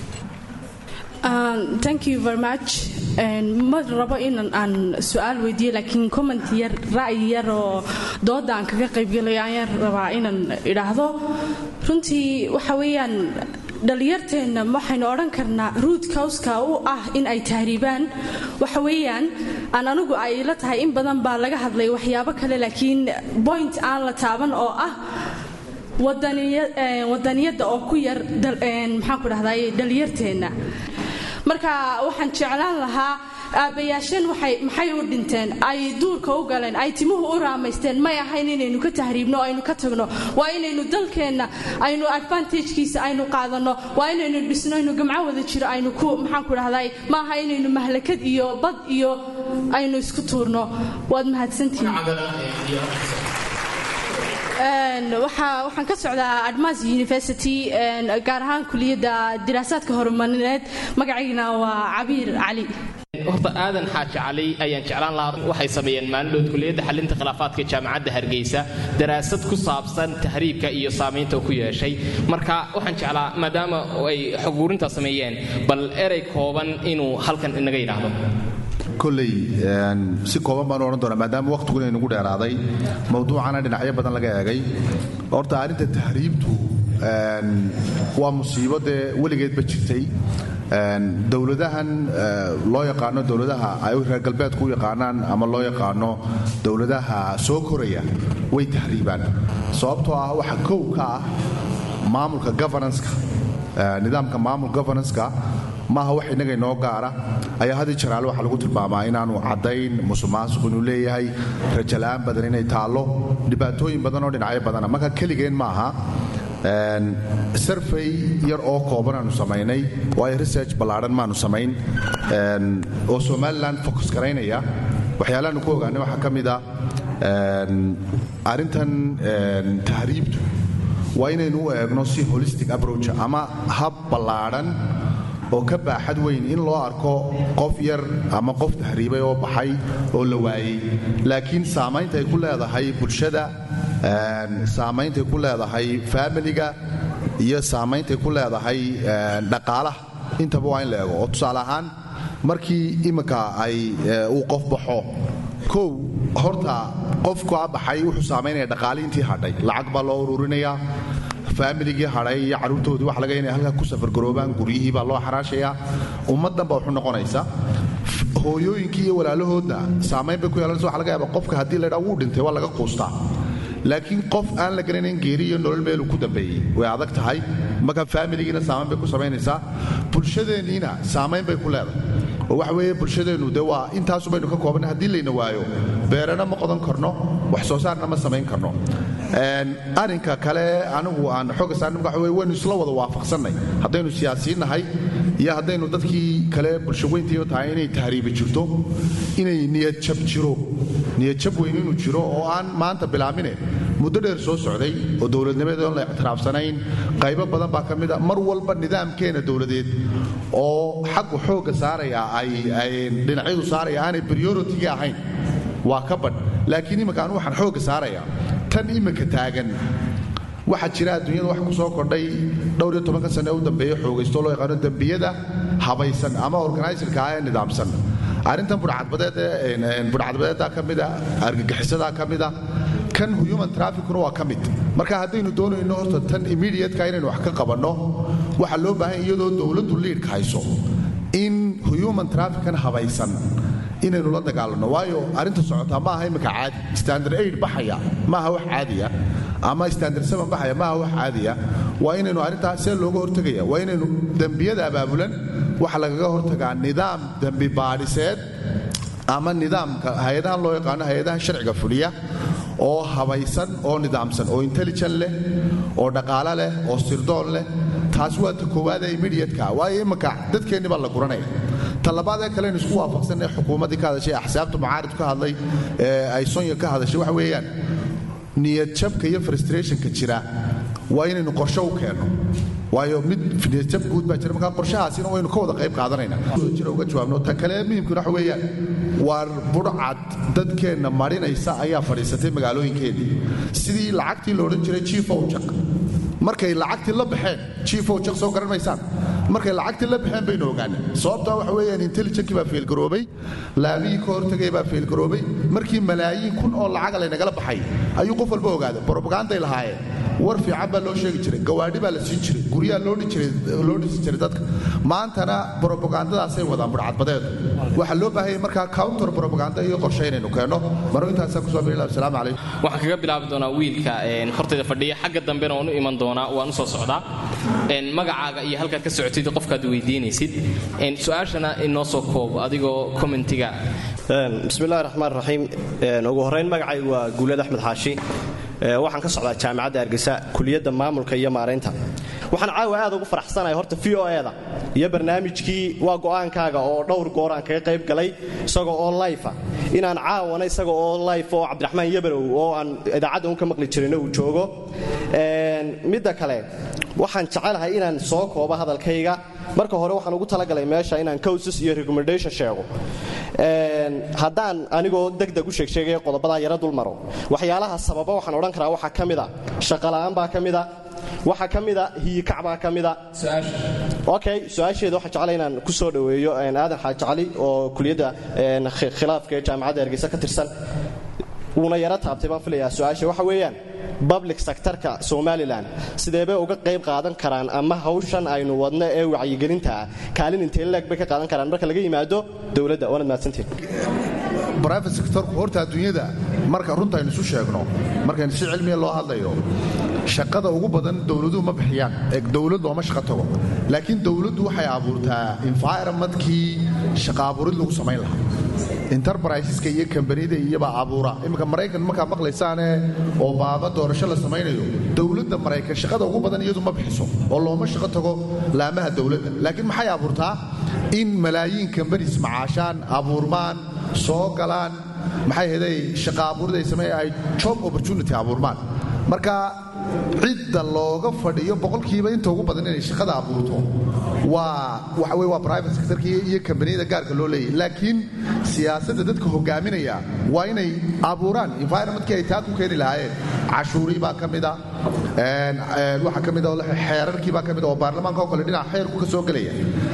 thank you very much ma rabo inan aan su-aal weydiiyo laakiin comment yar ra'yi yar oo dooda aan kaga qaybgelayo ayaan rabaa inaan idhaahdo runtii waxa weeyaan dhallinyarteenna waxaynu odhan karnaa ruud kawska u ah in ay tahriibaan waxa weeyaan aan anigu ay la tahay in badan baa laga hadlay waxyaabo kale laakiin point aan la taaban oo ah wadaniyadda oo ku yar maxaan ku dhahday dhallinyarteenna marka waxaan jeclaan lahaa aabbayaasheen maxay u dhinteen ay duurka u galeen ay timuhu u raamaysteen may ahayn inaynu ka tahriibno o aynu ka tagno waa inaynu dalkeenna aynu advantagekiisa aynu qaadanno waa inaynu dhisno aynu gamco wada jiro aynu ku maxaan ku dhahday ma aha inaynu mahlakad iyo bad iyo aynu isku tuurno waad mahadsantihiin waxaan ka socdaa admas university gaar ahaan kuliyadda diraasaadka horumarineed magacaygana waa cabiir cali horta aadan xaaji cali ayaan jeclaan lahaa waxay sameeyeen maalindhood kuliyadda xalinta khilaafaadka jaamacadda hargeysa daraasad ku saabsan tahriibka iyo saamaynta uu ku yeeshay marka waxaan jeclaa maadaama ay xoguurintaa sameeyeen bal erey kooban inuu halkan inaga yidhaahdo koley si kooban baan odhan doonaa maadaama wakhtiguna inagu dheeraaday mawduucana dhinacyo badan laga eegay horta arrinta tahriibtu waa musiibo dee weligeedba jirtay dowladahan loo yaqaano dowladaha ay reer galbeedku u yaqaanaan ama loo yaqaano dowladaha soo koraya way tahriibaan sababtoo ah waxa kow ka ah maamulka governanceka nidaamka maamul governanceka maaha wax innaga inoo gaara ayaa hadii jaraale waxaa lagu tilmaamaa inaanu caddayn musuqmaasuq inuu leeyahay rajala'aan badan inay taallo dhibaatooyin badan oo dhinacyo badana marka keligeen maaha sarfay yar oo kooban aanu samaynay waayo research ballaadhan maanu samayn oo somalilan focus garaynaya waxyaalahaanu ku ogaanay waxaa ka mid a arrintan tahriibtu waa inaynu u eegno si holistic approach ama hab ballaadhan oo ka baaxad weyn in loo arko qof yar ama qof tahriibay oo baxay oo la waayey laakiin saamaynta ay ku leedahay bulshada saammayntay ku leedahay faamiliga iyo saammayntay ku leedahay dhaqaalaha intaba waa in la eego oo tusaale ahaan markii imminka ay uu qof baxo kow horta qofkaa baxay wuxuu saamaynaya dhaqaali intii hadhay lacag baa loo ururinayaa faamiligii hadhay iyo carruurtoodii waxa laga inay halkaa ku safargaroobaan guryihii baa loo xaraashayaa ummaddan baa wuxuu noqonaysa hooyooyinkii iyo walaalahoodna saamayn bay ku yeelanaysa waxa laga yaaba qofka haddii laydhaa wuu dhintay waa laga quustaa laakiin qof aan la garanayn geeri iyo nolol meeluu ku dambeeyey way adag tahay marka faamiligiina saamayn bay ku samaynaysaa bulshadeenniina saamayn bay ku leedahay oo waxa weeye bulshadeennu de waa intaasu baynu ka koobanna haddii layna waayo beerana ma qodan karno wax soo saarna ma samayn karno arrinka kale anigu aan xooga saarnay waxa weye waynu isla wada waafaqsannay haddaynu siyaasiin nahay iyo haddaynu dadkii kale bulshaweyntiiyo tahay inay tahriibi jirto inay niyadjab jiro niyadjab weyn inuu jiro oo aan maanta bilaabine muddo dheer soo socday oo dowladnimadeed oon la ictiraafsanayn qaybo badan baa ka mid a mar walba nidaamkeena dowladeed oo xaggu xoogga saaraya ay dhinacyadu saaraya aanay prioritiga ahayn waa ka badh laakiin imminka anu waxaan xoogga saaraya tan imminka taagan waxaa jira adduunyada wax ku soo kordhay dhowr iyo tobanka sane u dambeeya xoogaysto loo yaqaano dembiyada habaysan ama organiserka ah ee nidaamsan arrintan budhcadbadeedaa ka mida argagixisadaa ka mida kan human traficuna waa ka mid marka haddaynu doonayno horta tan immediatka inaynu wax ka qabanno waxaa loo baahan iyadoo dowladdu liidhka hayso in human trafican habaysan inaynu la dagaalanno waayo arrinta socotaa ma aha imminka caadi standard aid baxaya ma aha wax caadiya ama standard seven baxaya ma aha wax caadiya waa inaynu arrintaa see looga hortegaya waa inaynu dembiyada abaabulan waxa lagaga hortagaa nidaam dembi baadhiseed ama nidaamka hay-adahan loo yaqaano hay-adaha sharciga fuliya oo habaysan oo nidaamsan oo intelligent leh oo dhaqaalo leh oo sirdoon leh taas waa ta koowaad ee immediatka waayo imminka dadkeenni baa la guranaya ta labaad ee kalenu isku waafaqsan ee xukuumaddii ka hadashay axsaabta mucaarid ka hadlay ee ay sonya ka hadashay waxa weeyaan niyadjabka iyo frustrationka jira waa inaynu qorshe u keenno waayo mid niyadjab guud baa jira markaa qorshahaasina waynu ka wada qayb qaadanaynaa jira uga jawaabno ta kale muhimkuna waxa weeyaan waar budhcad dadkeenna marinaysa ayaa fadhiisatay magaalooyinkeennii sidii lacagtii la odhan jiray chief owjaq markay lacagtii la baxeen chief owjaq soo garan maysaan markay lacagtii la baxeen baynu ogaanay sababtaa waxa weeyaan intelligenkii baa feelgaroobay laamihii ka hortagay baa feelgaroobay markii malaayiin kun oo lacaga laynagala baxay ayuu qof walba ogaaday brobaganday lahaayeen war fiican baa loo sheegi jiray gawaadhi baa la siin jiray guryaha loo dhisi jiray dadka maantana brobagandadaasay wadaan budhcadbadeedu waxaa loo baahanya markaa counter brobaganda iyo qorshe inaynu keenno maro intaasaa kusoo biila asalaamu calaykum waxaan kaga bilaabi doonaa wiilka hortayda fadhiya xagga dambena waan u iman doonaa waan u soo socdaa magacaaga iyo halkaad ka socotid qofkaad weydiinaysid su-aashana inoo soo koob adigoo commentiga bismillahi raxmaan raxiim ugu horrayn magacaygu waa guulad axmed xaashi waxaan ka socdaa jaamacadda hargeysa kuliyadda maamulka iyo maaraynta waxaan caawa aad ugu faraxsanahay horta v o eda iyo barnaamijkii waa go'aankaaga oo dhowr goor aan kaga qayb galay isagoo oo lifa inaan caawana isaga oo life oo cabdiraxmaan yabarow oo aan idaacadda un ka maqli jirina uu joogo midda kale waxaan jecelahay inaan soo koobo hadalkayga marka hore waxaan ugu talagalay meesha inaan cowses iyo recommendation sheego haddaan anigoo degdeg u sheegsheegaya qodobadaa yaro dul maro waxyaalaha sababa waxaan odhan karaa waxaa ka mida shaqala'aan baa ka mida waxaa ka mida hiyikac baa ka mida okay su-aasheeda waxaan jeclay inaan ku soo dhoweeyo aadan xaaji cali oo kuliyadda khilaafka ee jaamacadda hargeysa ka tirsan wuuna yaro taabtay baan filayaa su-aasha waxa weeyaan public sectorka somalilan sideebay uga qayb qaadan karaan ama hawshan aynu wadno ee wacyigelinta ah kaalin intee leeg bay ka qaadan karaan marka laga yimaado dowladda waanad mahadsantiin private sectorku horta adduunyada marka runta aynu isu sheegno markaynu si cilmiya loo hadlayo shaqada ugu badan dowladuhu ma bixiyaan ee dowlad looma shaqo tago laakiin dowladdu waxay abuurtaa environmentkii shaqa abuurid lagu samayn lahaa enterbriseska iyo kambanida iyobaa abuura iminka maraykan markaa maqlaysaane oo baaba doorasho la samaynayo dowladda maraykan shaqada ugu badan iyadu ma bixiso oo looma shaqo tago laamaha dowladda laakiin maxay abuurtaa in malaayiin kambanis macaashaan abuurmaan soo galaan maxay heday shaqa abuurid ay sameeya ay job opportunity abuurmaan marka cidda looga fadhiyo boqolkiiba inta ugu badan inay shaqada abuurto waa waxa wey waa private sectorkii iyo kambaniyada gaarka loo leeyahy laakiin siyaasadda dadka hogaaminaya waa inay abuuraan environmentkii ay taa ku keeni lahaayeen cashuurii baa ka mida waxaa ka mida xeerarkii baa ka mida oo baarlamaanka oo kale dhinaca xeerku ka soo gelaya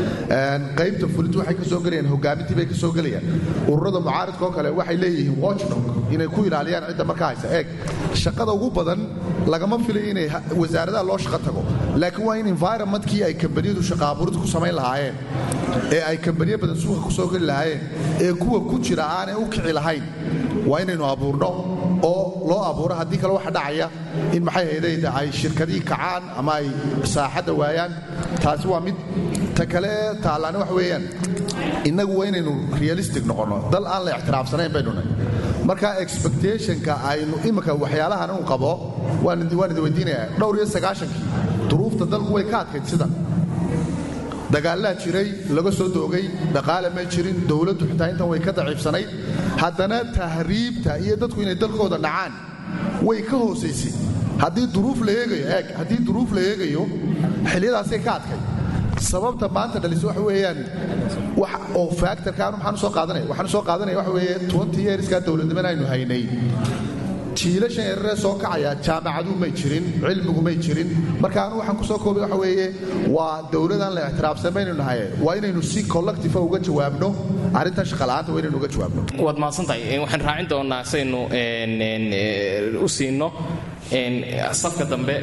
qaybta fulintu waxay ka soo gelayaan hogaamintii bay ka soo gelayaan ururada mucaaridka oo kale waxay leeyihiin watchdog inay ku ilaaliyaan cidda markaa haysa eeg shaqada ugu badan lagama filay inay wasaaradaha loo shaqo tago laakiin waa in environmentkii ay kambaniyadu shaqa abuurid ku samayn lahaayeen ee ay kambaniyo badan suuqa ku soo geli lahaayeen ee kuwa ku jira aanay u kici lahayn waa inaynu abuurno oo loo abuuro haddii kale waxa dhacaya in maxay haydayda ay shirkadihii kacaan ama ay saaxadda waayaan taasi waa mid ta kale taallaana wax weeyaan innagu waa inaynu realistic noqonno dal aan la ictiraafsanayn baynu nahy marka expectationka aynu imika waxyaalahan uu qabo waan idi weydiinayaa dhowr iyo sagaashankii duruufta dalku way ka adkayd sidan dagaallaa jiray laga soo doogay dhaqaale ma jirin dowladdu xitaa intan way ka daciifsanayd haddana tahriibta iyo dadku inay dalkooda dhacaan way ka hoosaysay haddii duruuf la eegayo eeg haddii duruuf la eegayo xilliyadaasay ka adkay sababta maanta dhaliso waxa weeyaan wax oo factorka anu maxaan soo qaadanaya waxaan soo qaadanaya waxa weeye twenty yearskaa dowladnimana aynu haynay jiilashan yararee soo kacaya jaamacadu may jirin cilmigu may jirin marka anu waxaan ku soo koobay waxa weeye waa dowladaan la ictiraafsan baynu nahay waa inaynu si collective uga jawaabno arrintan shaqala'aanta waa inaynu uga jawaabno waad mahadsantahay waxaan raacin doonaa saynu u siino safka dambe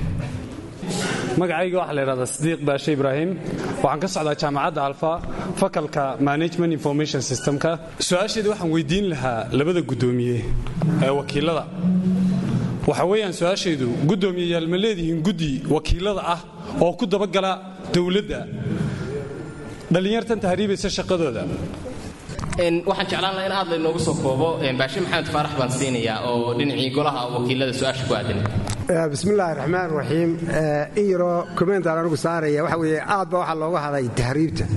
magacayga waxaa la yidhahdaa sidiiq baashe ibraahim waxaan ka socdaa jaamacadda alfa fakalka management information systemka su-aasheeda waxaan weydiin lahaa labada guddoomiye ee wakiilada waxa weeyaan su-aashaydu guddoomiyeyaal ma leedihiin guddi wakiilada ah oo ku dabagala dowladda dhallinyartan tahriibaysa shaqadooda waxaan jeclaan laha in aad laynoogu soo koobo baashe maxamed faarax baan siinayaa oo dhinacii golaha wakiilada su-aasha ku aadan bismillaahi raxmaan raxiim in yaroo kommentaan anigu saaraya waxa weeye aad ba waxaa looga hadlay tahriibta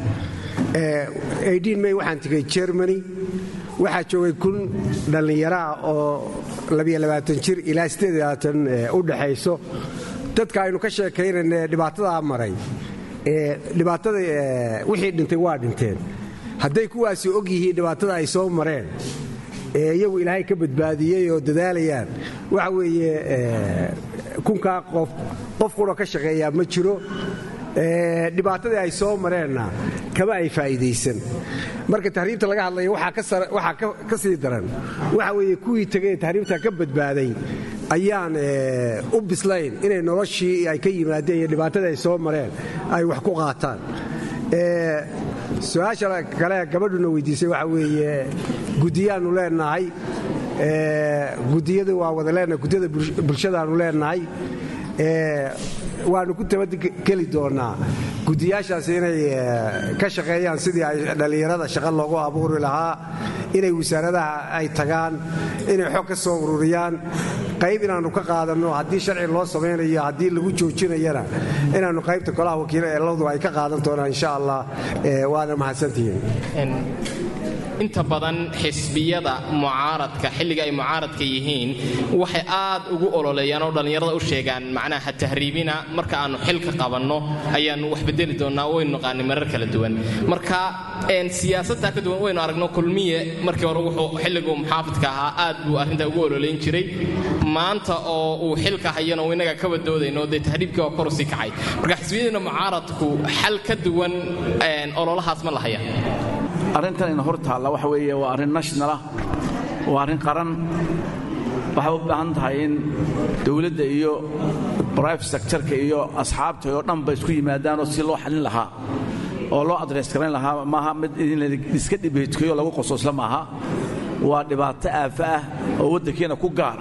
may waxaan tegay germany waxaa joogay kun dhallinyaro ah oo jir ilaa u dhaxayso dadka aynu ka sheekaynayna dhibaatadaa maray dhibaatada wixii dhintay waa dhinteen hadday kuwaasi og yihiin dhibaatada ay soo mareen ee iyagu ilaahay ka badbaadiyey oo dadaalayaan waxa weeye kunkaa qof qof qura ka shaqeeyaa ma jiro dhibaatadii ay soo mareenna kama ay faa'iidaysan marka tahriibta laga hadlaya waxaa ka sii daran waxa weeye kuwii tegay ee tahriibta ka badbaaday ayaan u bislayn inay noloshii ay ka yimaadeen iyo dhibaatadii ay soo mareen ay wax ku qaataan su-aasha kale gabadhuna weydiisay waxa weeye guddiyaannu leenahay gudiyada waa wada leenahay guddiyada bulshadaannu leenahay waannu ku tabageli doonnaa guddiyaashaas inay ka shaqeeyaan sidii ay dhallinyarada shaqo loogu abuuri lahaa inay wasaaradaha ay tagaan inay xog ka soo ururiyaan qayb inaannu ka qaadanno haddii sharci loo samaynayo haddii lagu joojinayana inaannu qaybta golaha wakiila ee ladu ay ka qaadan doonaan insha allah waana mahadsantihiin inta badan xisbiyada mucaaradka xilliga ay mucaaradka yihiin waxay aad ugu ololeeyaan oo dhallinyarada u sheegaan macnaha tahriibina marka aannu xilka qabanno ayaannu wax bedeli doonnaa waynu naqaanay marar kala duwan marka siyaasadtaa ka duwan waynu aragno kulmiye markii hore wuxuu xilliguu muxaafidka ahaa aad buu arrintaa ugu ololeyn jiray maanta oo uu xilka hayana uu innaga ka wadoodayno dee tahriibkii waa koru sii kacay marka xisbiyadiina mucaaradku xal ka duwan ololahaas ma lahaya arrintan ina hor taalla waxa weeye waa arrin nationalah waa arrin qaran waxay u baahan tahay in dowladda iyo brivate sectorka iyo asxaabta oo dhanba isku yimaadaanoo si loo xalin lahaa oo loo adress garayn lahaa maaha mid in iska dhibeedkayo lagu qosoosla maaha waa dhibaato aafa ah oo waddankeena ku gaara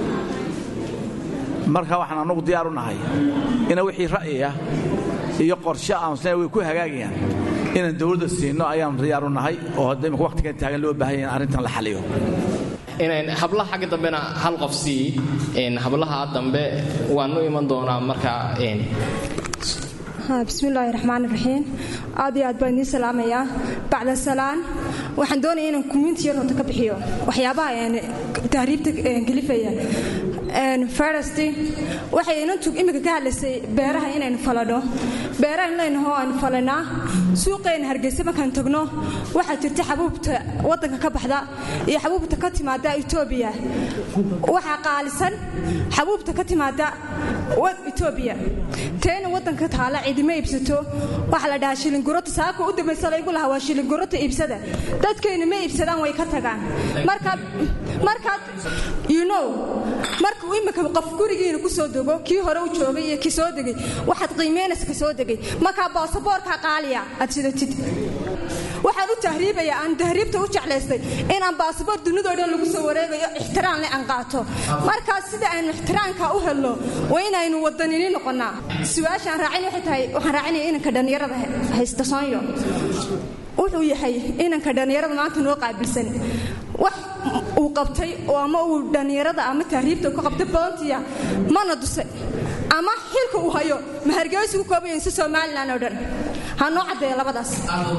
marka waxaan annagu diyaar u nahay ina wixii ra'yiah iyo qorshe aansna way ku hagaagayaan inaan dowladda siinno ayaan diyaar u nahay oo hadda imika waqtigan taagan loo baahan yahay in arrintan la xaliyo hablaha xagga dambena hal qof sii hablaha dambe waanu iman doonaa marka bismillaahi raxmaan raxiim aad iyo aad baan idiin salaamayaa bacda salaan waxaan doonaya inaan community yar horta ka bixiyo waxyaabaha tahriibta gelifaya first waxay inantu imika ka hadlaysay beeraha inaynu faladho beeraha inlaynaho aynu falanaa suuqayna hargeysa markaan tagno waxaa jirta xabuubta waddanka ka baxda iyo xabuubta ka timaada etoobiya waxaa qaalisan xabuubta ka timaada etoobiya teena waddanka taala cidima iibsato waxaa la dhahaa shilingurota saaka u dambaysa laygu lahaa waa shilingurota iibsada dadkayna ma iibsadaan way ka tagaan markaad you know marka uu imika qof gurigiina ku soo dego kii hore u joogay iyo kii soo degay waxaad qiimeynaysa ka soo degay markaa baasaboorkaa qaaliya aad sidatid waxaan u tahriibaya aan tahriibta u jeclaystay inaan baasaboor dunidoo dhan lagu soo wareegayo ixtiraam le aan qaato markaas sida aynu ixtiraamka u helno waa inaynu wadanini noqonnaa su-aashaan raacin waxay tahay waxaan raacinaya inanka dhallinyarada haysta soonyo wuxuu yahay inanka dhallinyarada maanta noo qaabilsan wax uu qabtay oo ama uu dhallinyarada ama tahriibta ka qabtay boontiya mana dusay ama xilka uu hayo ma hargeysa ku koobayo inse somalilan oo dhan ha noo caddeeya labadaas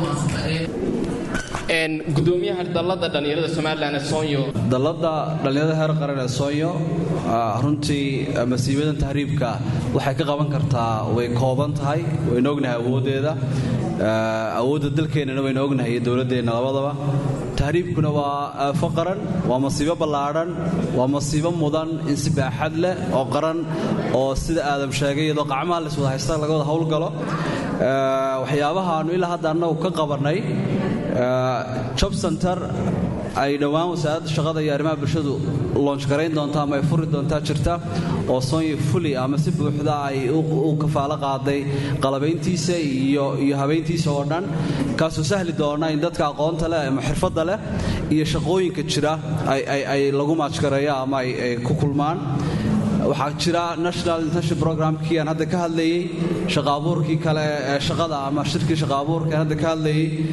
gudoomiyaha dallada dhallinyarada somalilan ee soonyo dallada dhallinyarada heer qaran ee soonyo runtii masiibadan tahriibka waxay ka qaban kartaa way kooban tahay waynu ognahay awooddeeda awoodda dalkeennana waynu ognahay iyo dowladdeenna labadaba tahriibkuna waa aafo qaran waa masiibo ballaadhan waa masiibo mudan in si baaxad leh oo qaran oo sida aadam sheegay iyadoo qacmaha lays wada haysta laga wada howlgalo waxyaabahaannu ilaa hadda annagu ka qabannay job center ay dhowaan wasaaradda shaqada iyo arrimaha bulshadu loonch garayn doonta ama ay furi doontaa jirta oo sonya fuli ama si buuxda ay u kafaalo qaaday qalabayntiisa iyo iyo habayntiisa oo dhan kaasoo sahli doona in dadka aqoonta leh ama xirfadda leh iyo shaqooyinka jira ay lagu maajgareeyo ama ay ku kulmaan waxaa jira national internship programkii aan hadda ka hadlayey shaqaabuurkii kale ee shaqada ama shirkii shaqaabuurka aan hadda ka hadlayey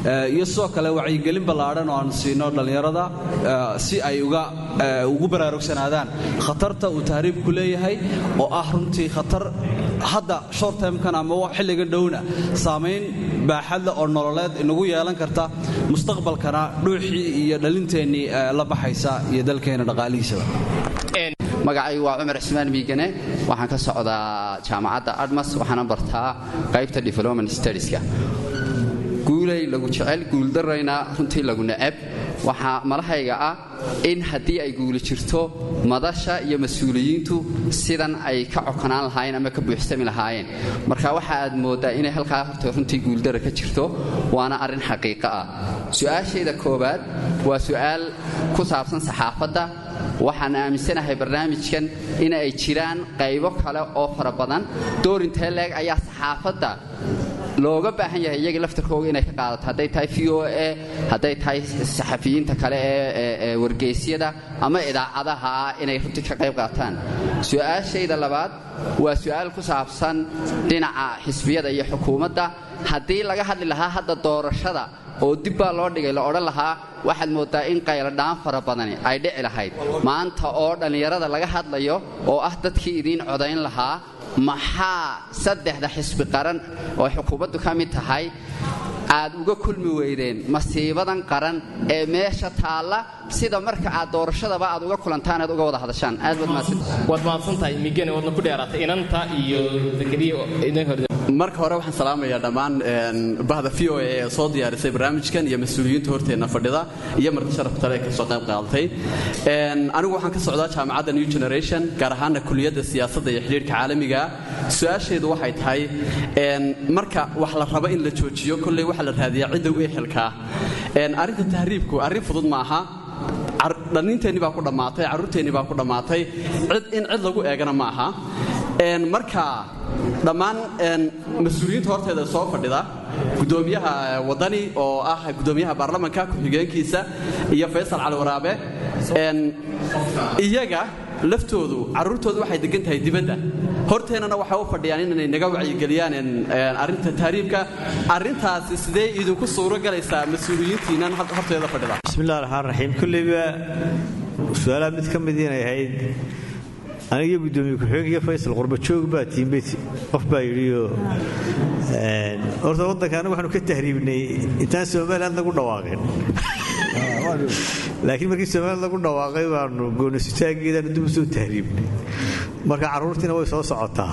iyo sidoo kale wacyigelin ballaadhan oo aan siino dhallinyarada si ay ugu baraarugsanaadaan khatarta uu tahriibku leeyahay oo ah runtii khatar hadda short termkan ama xilligan dhowna saamayn baaxadle oo nololeed inagu yeelan karta mustaqbalkana dhuuxii iyo dhalinteennii la baxaysa iyo dalkeenna dhaqaalihiisaba magacay waa cumar cismaan miigane waxaan ka socdaa jaamacadda admas waxaana bartaa qaybta development studieska guulay lagu jecel guuldarayna runtii lagu necab waxaa malahayga ah in haddii ay guuli jirto madasha iyo mas-uuliyiintu sidan ay ka cokonaan lahaayeen ama ka buuxsami lahaayeen marka waxa aad mooddaa inay halkaa horta runtii guuldara ka jirto waana arrin xaqiiqo ah su-aashayda koowaad waa su'aal ku saabsan saxaafadda waxaan aaminsanahay barnaamijkan in ay jiraan qaybo kale oo fara badan doorintee leeg ayaa saxaafadda looga baahan yahay iyaga laftarkooga inay ka qaadato hadday tahay v o a hadday tahay saxafiyiinta kale ee wargeysyada ama idaacadaha inay runtii ka qayb qaataan su-aashayda labaad waa su'aal ku saabsan dhinaca xisbiyada iyo xukuumadda haddii laga hadli lahaa hadda doorashada oo dib baa loo dhigay la odhan lahaa waxaad mooddaa in qayladhaan fara badani ay dhici lahayd maanta oo dhallinyarada laga hadlayo oo ah dadkii idiin codayn lahaa maxaa saddexda xisbi qaran oo xukuumaddu ka mid tahay aad uga kulmi weydeen masiibadan qaran ee meesha taalla sida marka aad doorashadaba aad uga kulantaan aad uga wada hadashaan aad waad mahadsantahay migane waadna ku dheeraatay inanta iyo marka hore waxaan salaamayaa dhammaan bahda v o a ee soo diyaarisay barnaamijkan iyo mas-uuliyiinta horteenna fadhida iyo marti sharafta le kasoo qayb qaadatay anigu waxaan ka socdaa jaamacadda new generation gaar ahaana kuliyadda siyaasadda iyo xidhiirka caalamiga su-aasheedu waxay tahay marka wax la rabo in la joojiyo kolley waxaa la raadiyaa cidda u ehelkaa arrinta tahriibku arrin fudud ma aha dhallinteennii baa ku dhammaatay carruurteennii baa ku dhammaatay in cid lagu eegana ma aha marka dhammaan mas-uuliyiinta horteeda soo fadhida gudoomiyaha wadani oo ah gudoomiyaha baarlamanka ku-xigeenkiisa iyo faysal cali waraabe iyaga laftoodu carruurtoodu waxay degan tahay dibadda horteennana waxay u fadhiyaan inay naga wacyigeliyaan arrinta tahriibka arrintaasi sidee idinku suuro galaysaa mas-uuliyiintiinnan horteeda fadhida bismillahi raxmaan raxiim kulleyba su-aalaha mid ka mid inay ahayd anigiyo gudoomiye ku-xigeenkiiyo faysal qurbajoog baa tiimbet qof baa yidhioo horta waddanka anagu waxaanu ka tahriibnay intaan somaliland lagu dhawaaqin laakiin markii somaliland lagu dhawaaqay baanu goonisitaageedaanu dib u soo tahriibnay marka carruurtiina way soo socotaa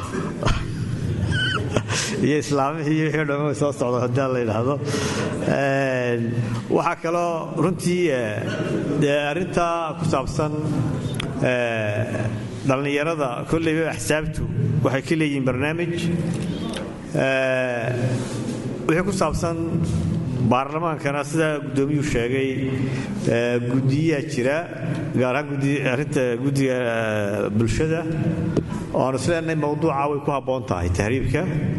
iyo islaamihii iyo wixii dhamma way soo socda haddii la yidhaahdo waxaa kaloo runtii dee arrintaa ku saabsan dhallinyarada kolleyba axsaabtu waxay ka leeyihiin barnaamij wixii ku saabsan baarlamaankana sidaa guddoomiyuu sheegay guddiyaa jira gaar ahaan arrinta guddiga bulshada oo aanu isleenahay mawduuca way ku habboon tahay tahriibka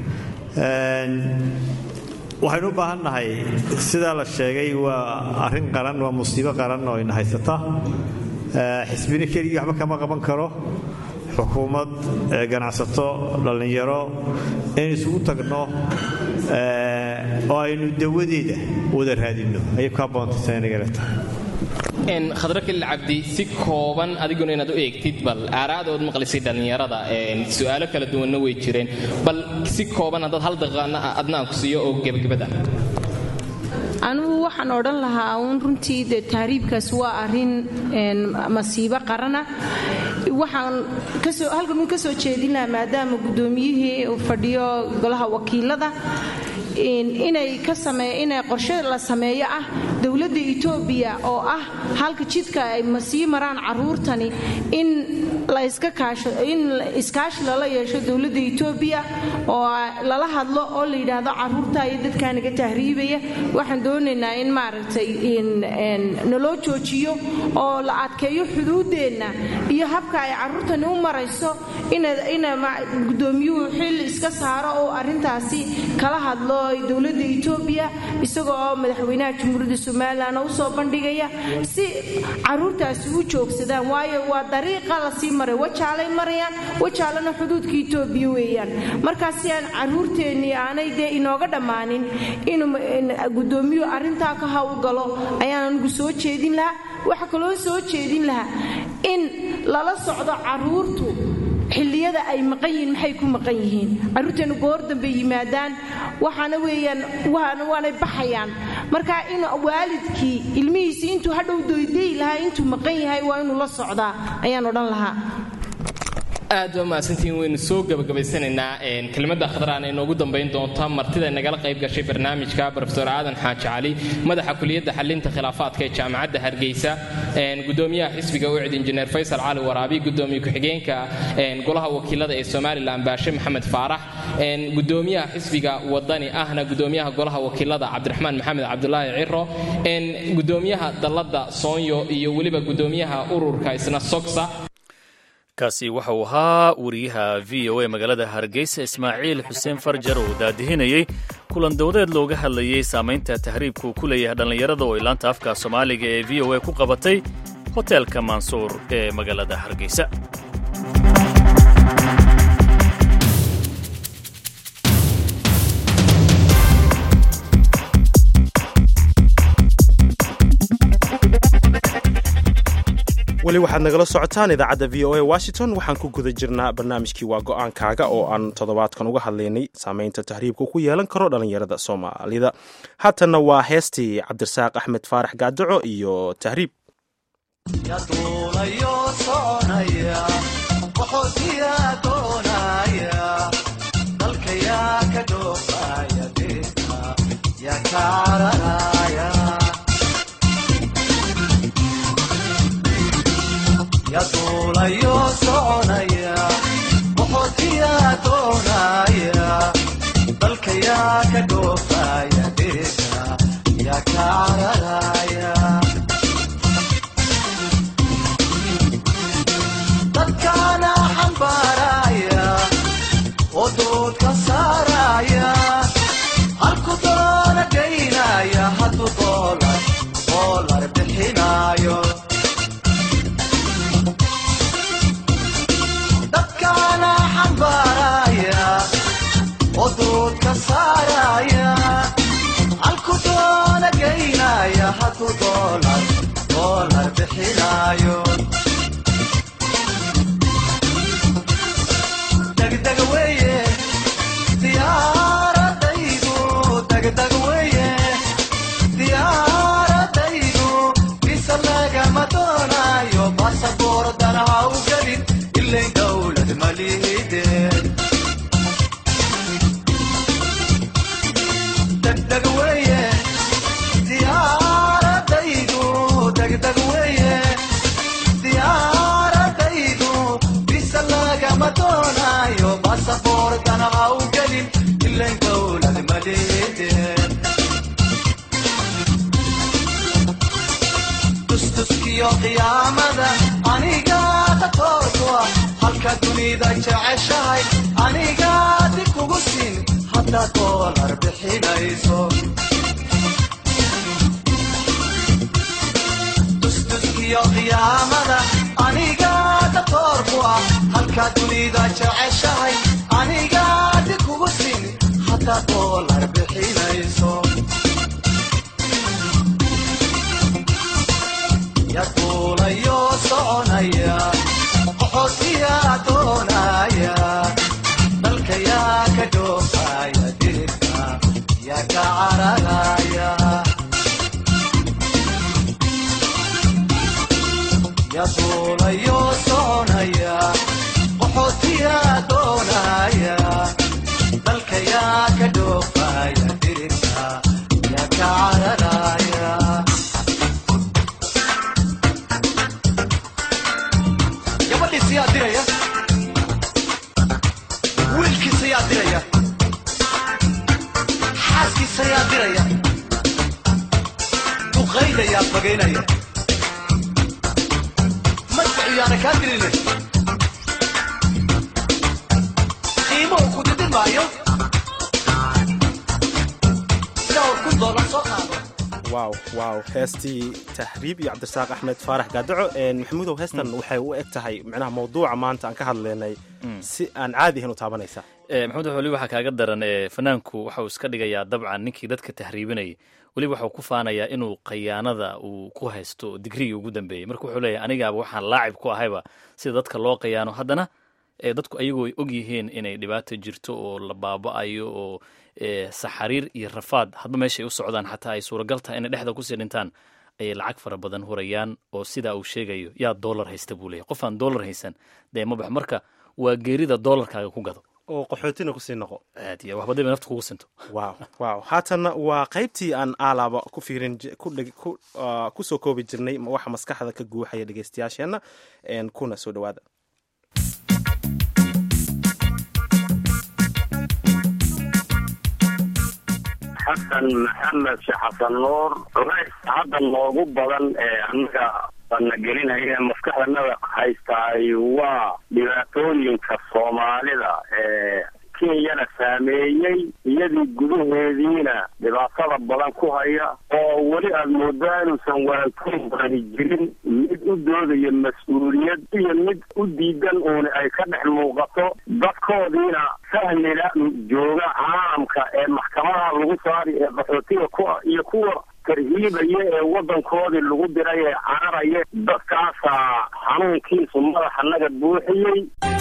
waxaynu u baahan nahay sidaa la sheegay waa arrin qaran waa musiibo qaran oo ina haysata xisbina keligii waxba kama qaban karo xukuumad ganacsato dhallinyaro in isugu tagno oo aynu dawadeeda wada raadinno ayay ku haboontaysanagala tahay khadro kelil cabdi si kooban adiguna inaad u eegtid bal aaraadood maqlisay dhallinyarada su'aalo kala duwanna way jireen bal si kooban haddaad hal daqiiqana adna aan ku siiyo oo gebagabada anugu waxaan odhan lahaa uun runtii de tahriibkaas waa arin masiibo qarana waxaan halkan ka soo jeedin lahaa maadaama guddoomiyihii uu fadhiyo golaha wakiilada inay inay qorshe la sameeyo ah dowladda etoobiya oo ah halka jidka ay masii maraan caruurtani in in iskaashi lala yeesho dowladda etoobiya oo lala hadlo oo la yidhaahdo caruurta iyo dadkaa naga tahriibaya waxaan doonaynaa in maaragtay naloo joojiyo oo la adkeeyo xuduudeenna iyo habka ay caruurtani u marayso ina guddoomiyuhu xil iska saaro oo arrintaasi kala hadlo dowladda etoobiya isagoo oo madaxweynaha jamhuuriyadda somalilan u soo bandhigaya si caruurtaasi u joogsadaan waayo waa dariiqa lasii maray wajaalay marayaan wajaalana xuduudka etoobiya weeyaan markaas si aan caruurteennii aanay dee inooga dhammaanin inuu gudoomiyuhu arrintaa ka howlgalo ayaan anigu soo jeedin lahaa waxa kaloo soo jeedin lahaa in lala socdo caruurtu xilliyada ay maqan yihiin maxay ku maqan yihiin carruurteennu goor dambe yimaadaan waxaana weeyaan waanay baxayaan marka in waalidkii ilmihiisii intuu hadhow doydayi lahaa intuu maqan yahay waa inuu la socdaa ayaan odhan lahaa aad waa mahadsantihiin waynu soo gebagabaysanaynaa kelmadda khadraan ee noogu dambayn doonta martida nagala qayb gashay barnaamijka rofeor aadan xaaji cali madaxa kuliyadda xalinta khilaafaadka ee jaamacadda hargeysa gudoomiyaha xisbiga ucid injineer faysal cali waraabi gudoomiye ku-xigeenka golaha wakiilada ee somalilan baashe maxamed faarax gudoomiyaha xisbiga wadani ahna gudoomiyaha golaha wakiilada cabdiraxmaan maxamed cabdulaahi ciro gudoomiyaha dalladda soonyo iyo weliba gudoomiyaha ururka isna sogsa kaasi waxa uu ahaa wariyaha v o a magaalada hargeysa ismaaciil xuseen farjar oo daadihinayey kulan dowdeed looga hadlayey saamaynta tahriibku ku leeyahay dhallinyarada oo ilaanta afka soomaaliga ee v o a ku qabatay hoteelka mansuur ee magaalada hargeysa weli waxaad nagala socotaan idaacadda v o a washington waxaan ku guda jirnaa barnaamijkii waa go-aankaaga oo aan toddobaadkan uga hadlaynay saamaynta tahriibka ku yeelan karo dhallinyarada soomaalida haatanna waa heestii cabdirasaaq axmed faarax gaadaco iyo tahriib yaduulayo soconaya boqorkiyaa doonaya dalkayaa ka dhoofaya dheega yaa ka cararaya dadkaana xambaaraya oo doodka saaraya halku doona gaynaya hadduu doolar doolar bixinayo dadkaana xambaaraya oo doodka saaraya halku doona gaynaya hadduu doolar doolar bixinayo degdeg weye diyaaradaydu degdeg weye diyaaradaydu bisa lagama doonayo basaboordan ha u gelin ilayn dowlad malihide degdeg weye diyaaradaydu degdeg weye diyaaradaydu bisa lagama doonayo basaboordan ha u gelin ilayn dowlad malihide tustuskiyo qiyaamada anigaada toorkua halka dunida jeceshahay anigaadi kugu siin haddaad doolar bixinayso tustuskiyo qiyaamada anigaada toorkua halka dunida jeceshahay anigaadi kugu siin haddaad doolar bixinayso yaduulayo soconaya qoxootiyaa doonaya dalkayaa ka dhoofaya dirka yaa ka cararaya yaduulayo soconaya qoxootiyaa doonaya dalkayaa ka dhoofaya dirka yaa ka cararaya gabadhiisiyaa diraya wiilkiisayaa diraya xaaskiisayaa diraya duqaydayaa bagaynaya madfaciyaana kaa dirile qiimuhu ku didin maayo dhowr kun doolar soo qaado waaw waaw heestii tahriib iyo cabdirasaaq axmed faarax gaadaco maxamuudow heestan waxay u eg tahay micnaha mawduuca maanta aan ka hadlaynay si aan caadi ahayn u taabanaysaa maxamed weli waxaa kaaga daran ee fanaanku waxa uu iska dhigayaa dabcan ninkii dadka tahriibinayay weliba waxuu ku faanayaa inuu khayaanada uu ku haysto digrigii ugu dambeeyey marka wuxuu leeyahay anigaaba waxaan laacib ku ahayba sida dadka loo khayaano haddana dadku ayagoo og yihiin inay dhibaata jirto oo la baaba'ayo oo saxariir iyo rafaad hadba meeshay u socdaan xataa ay suuragal tahay inay dhexda kusii dhintaan ayay lacag fara badan hurayaan oo sidaa uu sheegayo yaa doolar haysta buu leeyahy qof aan doolar haysan dee ma bax marka waa geerida doolarkaaga ku gado oo qaxootina kusii noqo aad iyo waxba dib nafta kugu sinto waaw waaw haatanna waa qaybtii aan aalaaba ku fiirin ku soo koobi jirnay waxa maskaxda ka guuxaya dhegeystayaasheenna kuna soo dhowaada xasan maxamed sheekh xasan nuur culays hadda noogu badan ee annaga bana gelinaya maskaxdanada haystaay waa dhibaatooyinka soomaalida ee kenyana saameeyey iyadii gudaheediina dhibaatada badan ku haya oo weli aada moodaa inuusan waantoon badani jirin mid u doodaya mas-uuliyad iyo mid u diidan uuni ay ka dhex muuqato dadkoodiina fahmila jooga caalamka ee maxkamadaha lagu saari ee qaxootiga ku iyo kuwa tarhiibaya ee waddankoodii lagu diray ee cararaya dadkaasaa xanuunkiisu madaxa naga buuxiyey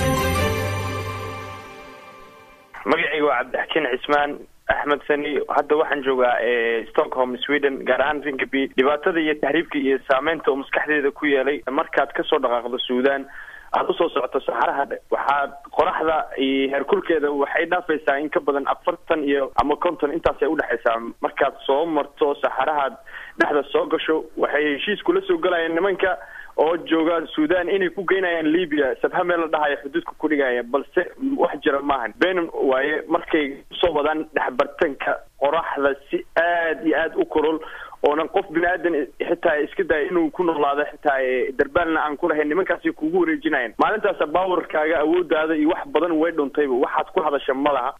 magacayga waa cabdixakiin cismaan axmed sani hadda waxaan joogaa stockholm sweden gaar ahaan rinkaby dhibaatada iyo tahriibka iyo saameynta uu maskaxdeeda ku yeelay markaad kasoo dhaqaaqdo suudan aada usoo socoto saxaraha waxaad qoraxda iyo heerkulkeeda waxay dhaafaysaa in ka badan afartan iyo ama konton intaasay udhexaysaa markaad soo marto saxarahaad dhexda soo gasho waxay heshiis kula soo galayaan nimanka oo jooga suudan inay ku geynayaan libya sabha meel la dhahaya xuduudka ku dhigaya balse wax jira maahan benin waaye markay usoo wadaan dhexbartanka qoraxda si aad iyo aad u korol oonan qof bini aadan xitaa iska daya inuu ku noolaado xitaa darbaalna aan ku lahayn nimankaasi kugu wareejinayan maalintaasa baawarkaaga awoodaada iyo wax badan way dhuntayba waxaad ku hadasha ma laha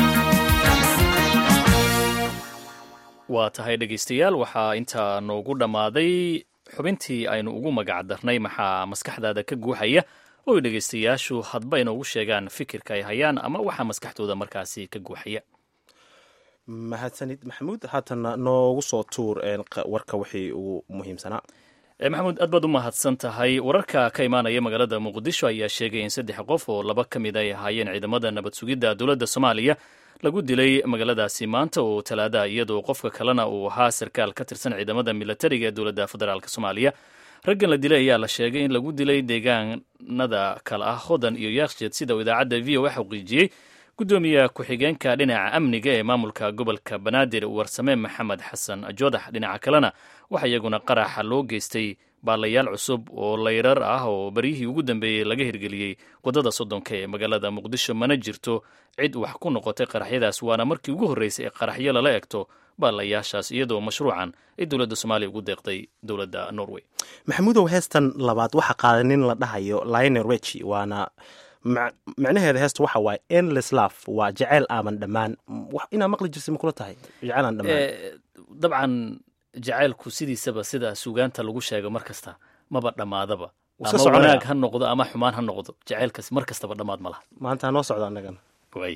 waa tahay dhegaystayaal waxaa intaa noogu dhammaaday xubintii aynu ugu magac darnay maxaa maskaxdaada ka guuxaya oo ay dhegaystayaashu hadba inoogu sheegaan fikirka ay hayaan ama waxaa maskaxdooda markaasi ka guuxaya mahadsanid maxamuud haatana noogu soo tuur warka wixii ugu muhiimsanaa maxamuud aad baad u mahadsan tahay wararka ka imaanaya magaalada muqdisho ayaa sheegay in saddex qof oo laba ka mid ay ahaayeen ciidamada nabad sugidda dowladda soomaaliya lagu dilay magaaladaasi maanta oo talaada iyadoo qofka kalena uu ahaa sarkaal ka tirsan ciidamada milatariga ee dowladda federaalk soomaaliya raggan la dilay ayaa la sheegay in lagu dilay deegaanada kale ah hodan iyo yakshed sida uu idaacadda v o a xaqiijiyey gudoomiye ku-xigeenka dhinaca amniga ee maamulka gobolka banaadir warsame maxamed xasan joodax dhinaca kalena waxa iyaguna qaraxa loo geystay baalayaal cusub oo layrar ah oo beryihii ugu dambeeyey laga hirgeliyey waddada soddonka ee magaalada muqdisho mana jirto cid wax ku noqotay qaraxyadaas waana markii ugu horreysay ee qaraxyo lala egto baalayaashaas iyadoo mashruucan ay dowladda soomaaliya ugu deeqday dowladda norway maxamuudow heestan labaad waxa qaaday nin la dhahayo liner wechi waana micnaheeda heesta waxa waaye endless love waa jeceyl aaman dhammaan inaa maqli jirsa makula tahay jeceyl aan dhammaan dabcan jacaylku sidiisaba sida sugaanta lagu sheego mar kasta maba dhammaadaba ama wanaag ha noqdo ama xumaan ha noqdo jacaylkas mar kastaba dhammaad ma laha maanta noo socda annagana waay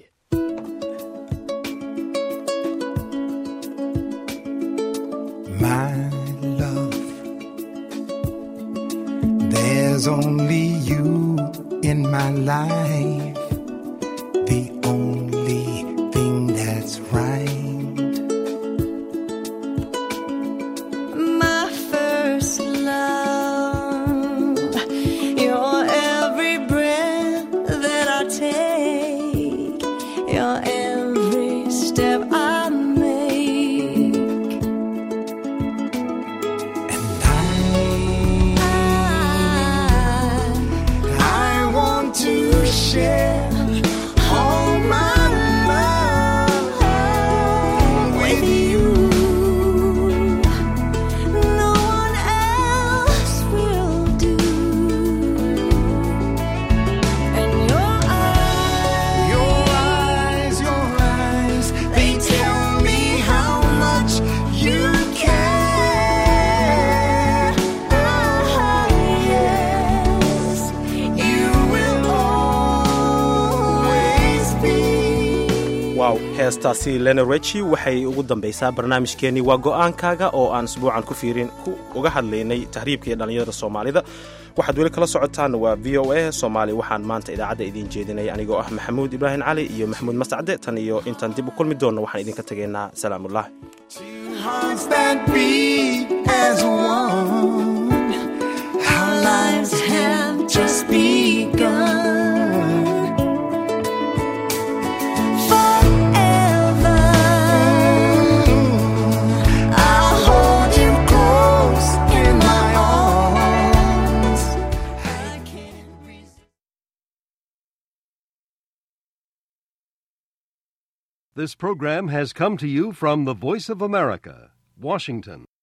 My love, there's only you in my life, the only thing that's right. My first love, your every breath that I take, your every step I make. I want to share all heestaasi lenerechi waxay ugu dambaysaa barnaamijkeennii waa go'aankaaga oo aan isbuucan ku fiirin uga hadlaynay tahriibka iyo dhallinyarada soomaalida waxaad weli kala socotaan waa v o a soomaali waxaan maanta idaacadda idiin jeedinaya anigoo ah maxamuud ibraahim cali iyo maxamuud mascade tan iyo intaan dib u kulmi doonno waxaan idinka tegaynaa salaamullaah hearts that beat as one. Our lives have just begun. Forever, I'll hold you close in my arms. This program has come to you from the Voice of America, Washington.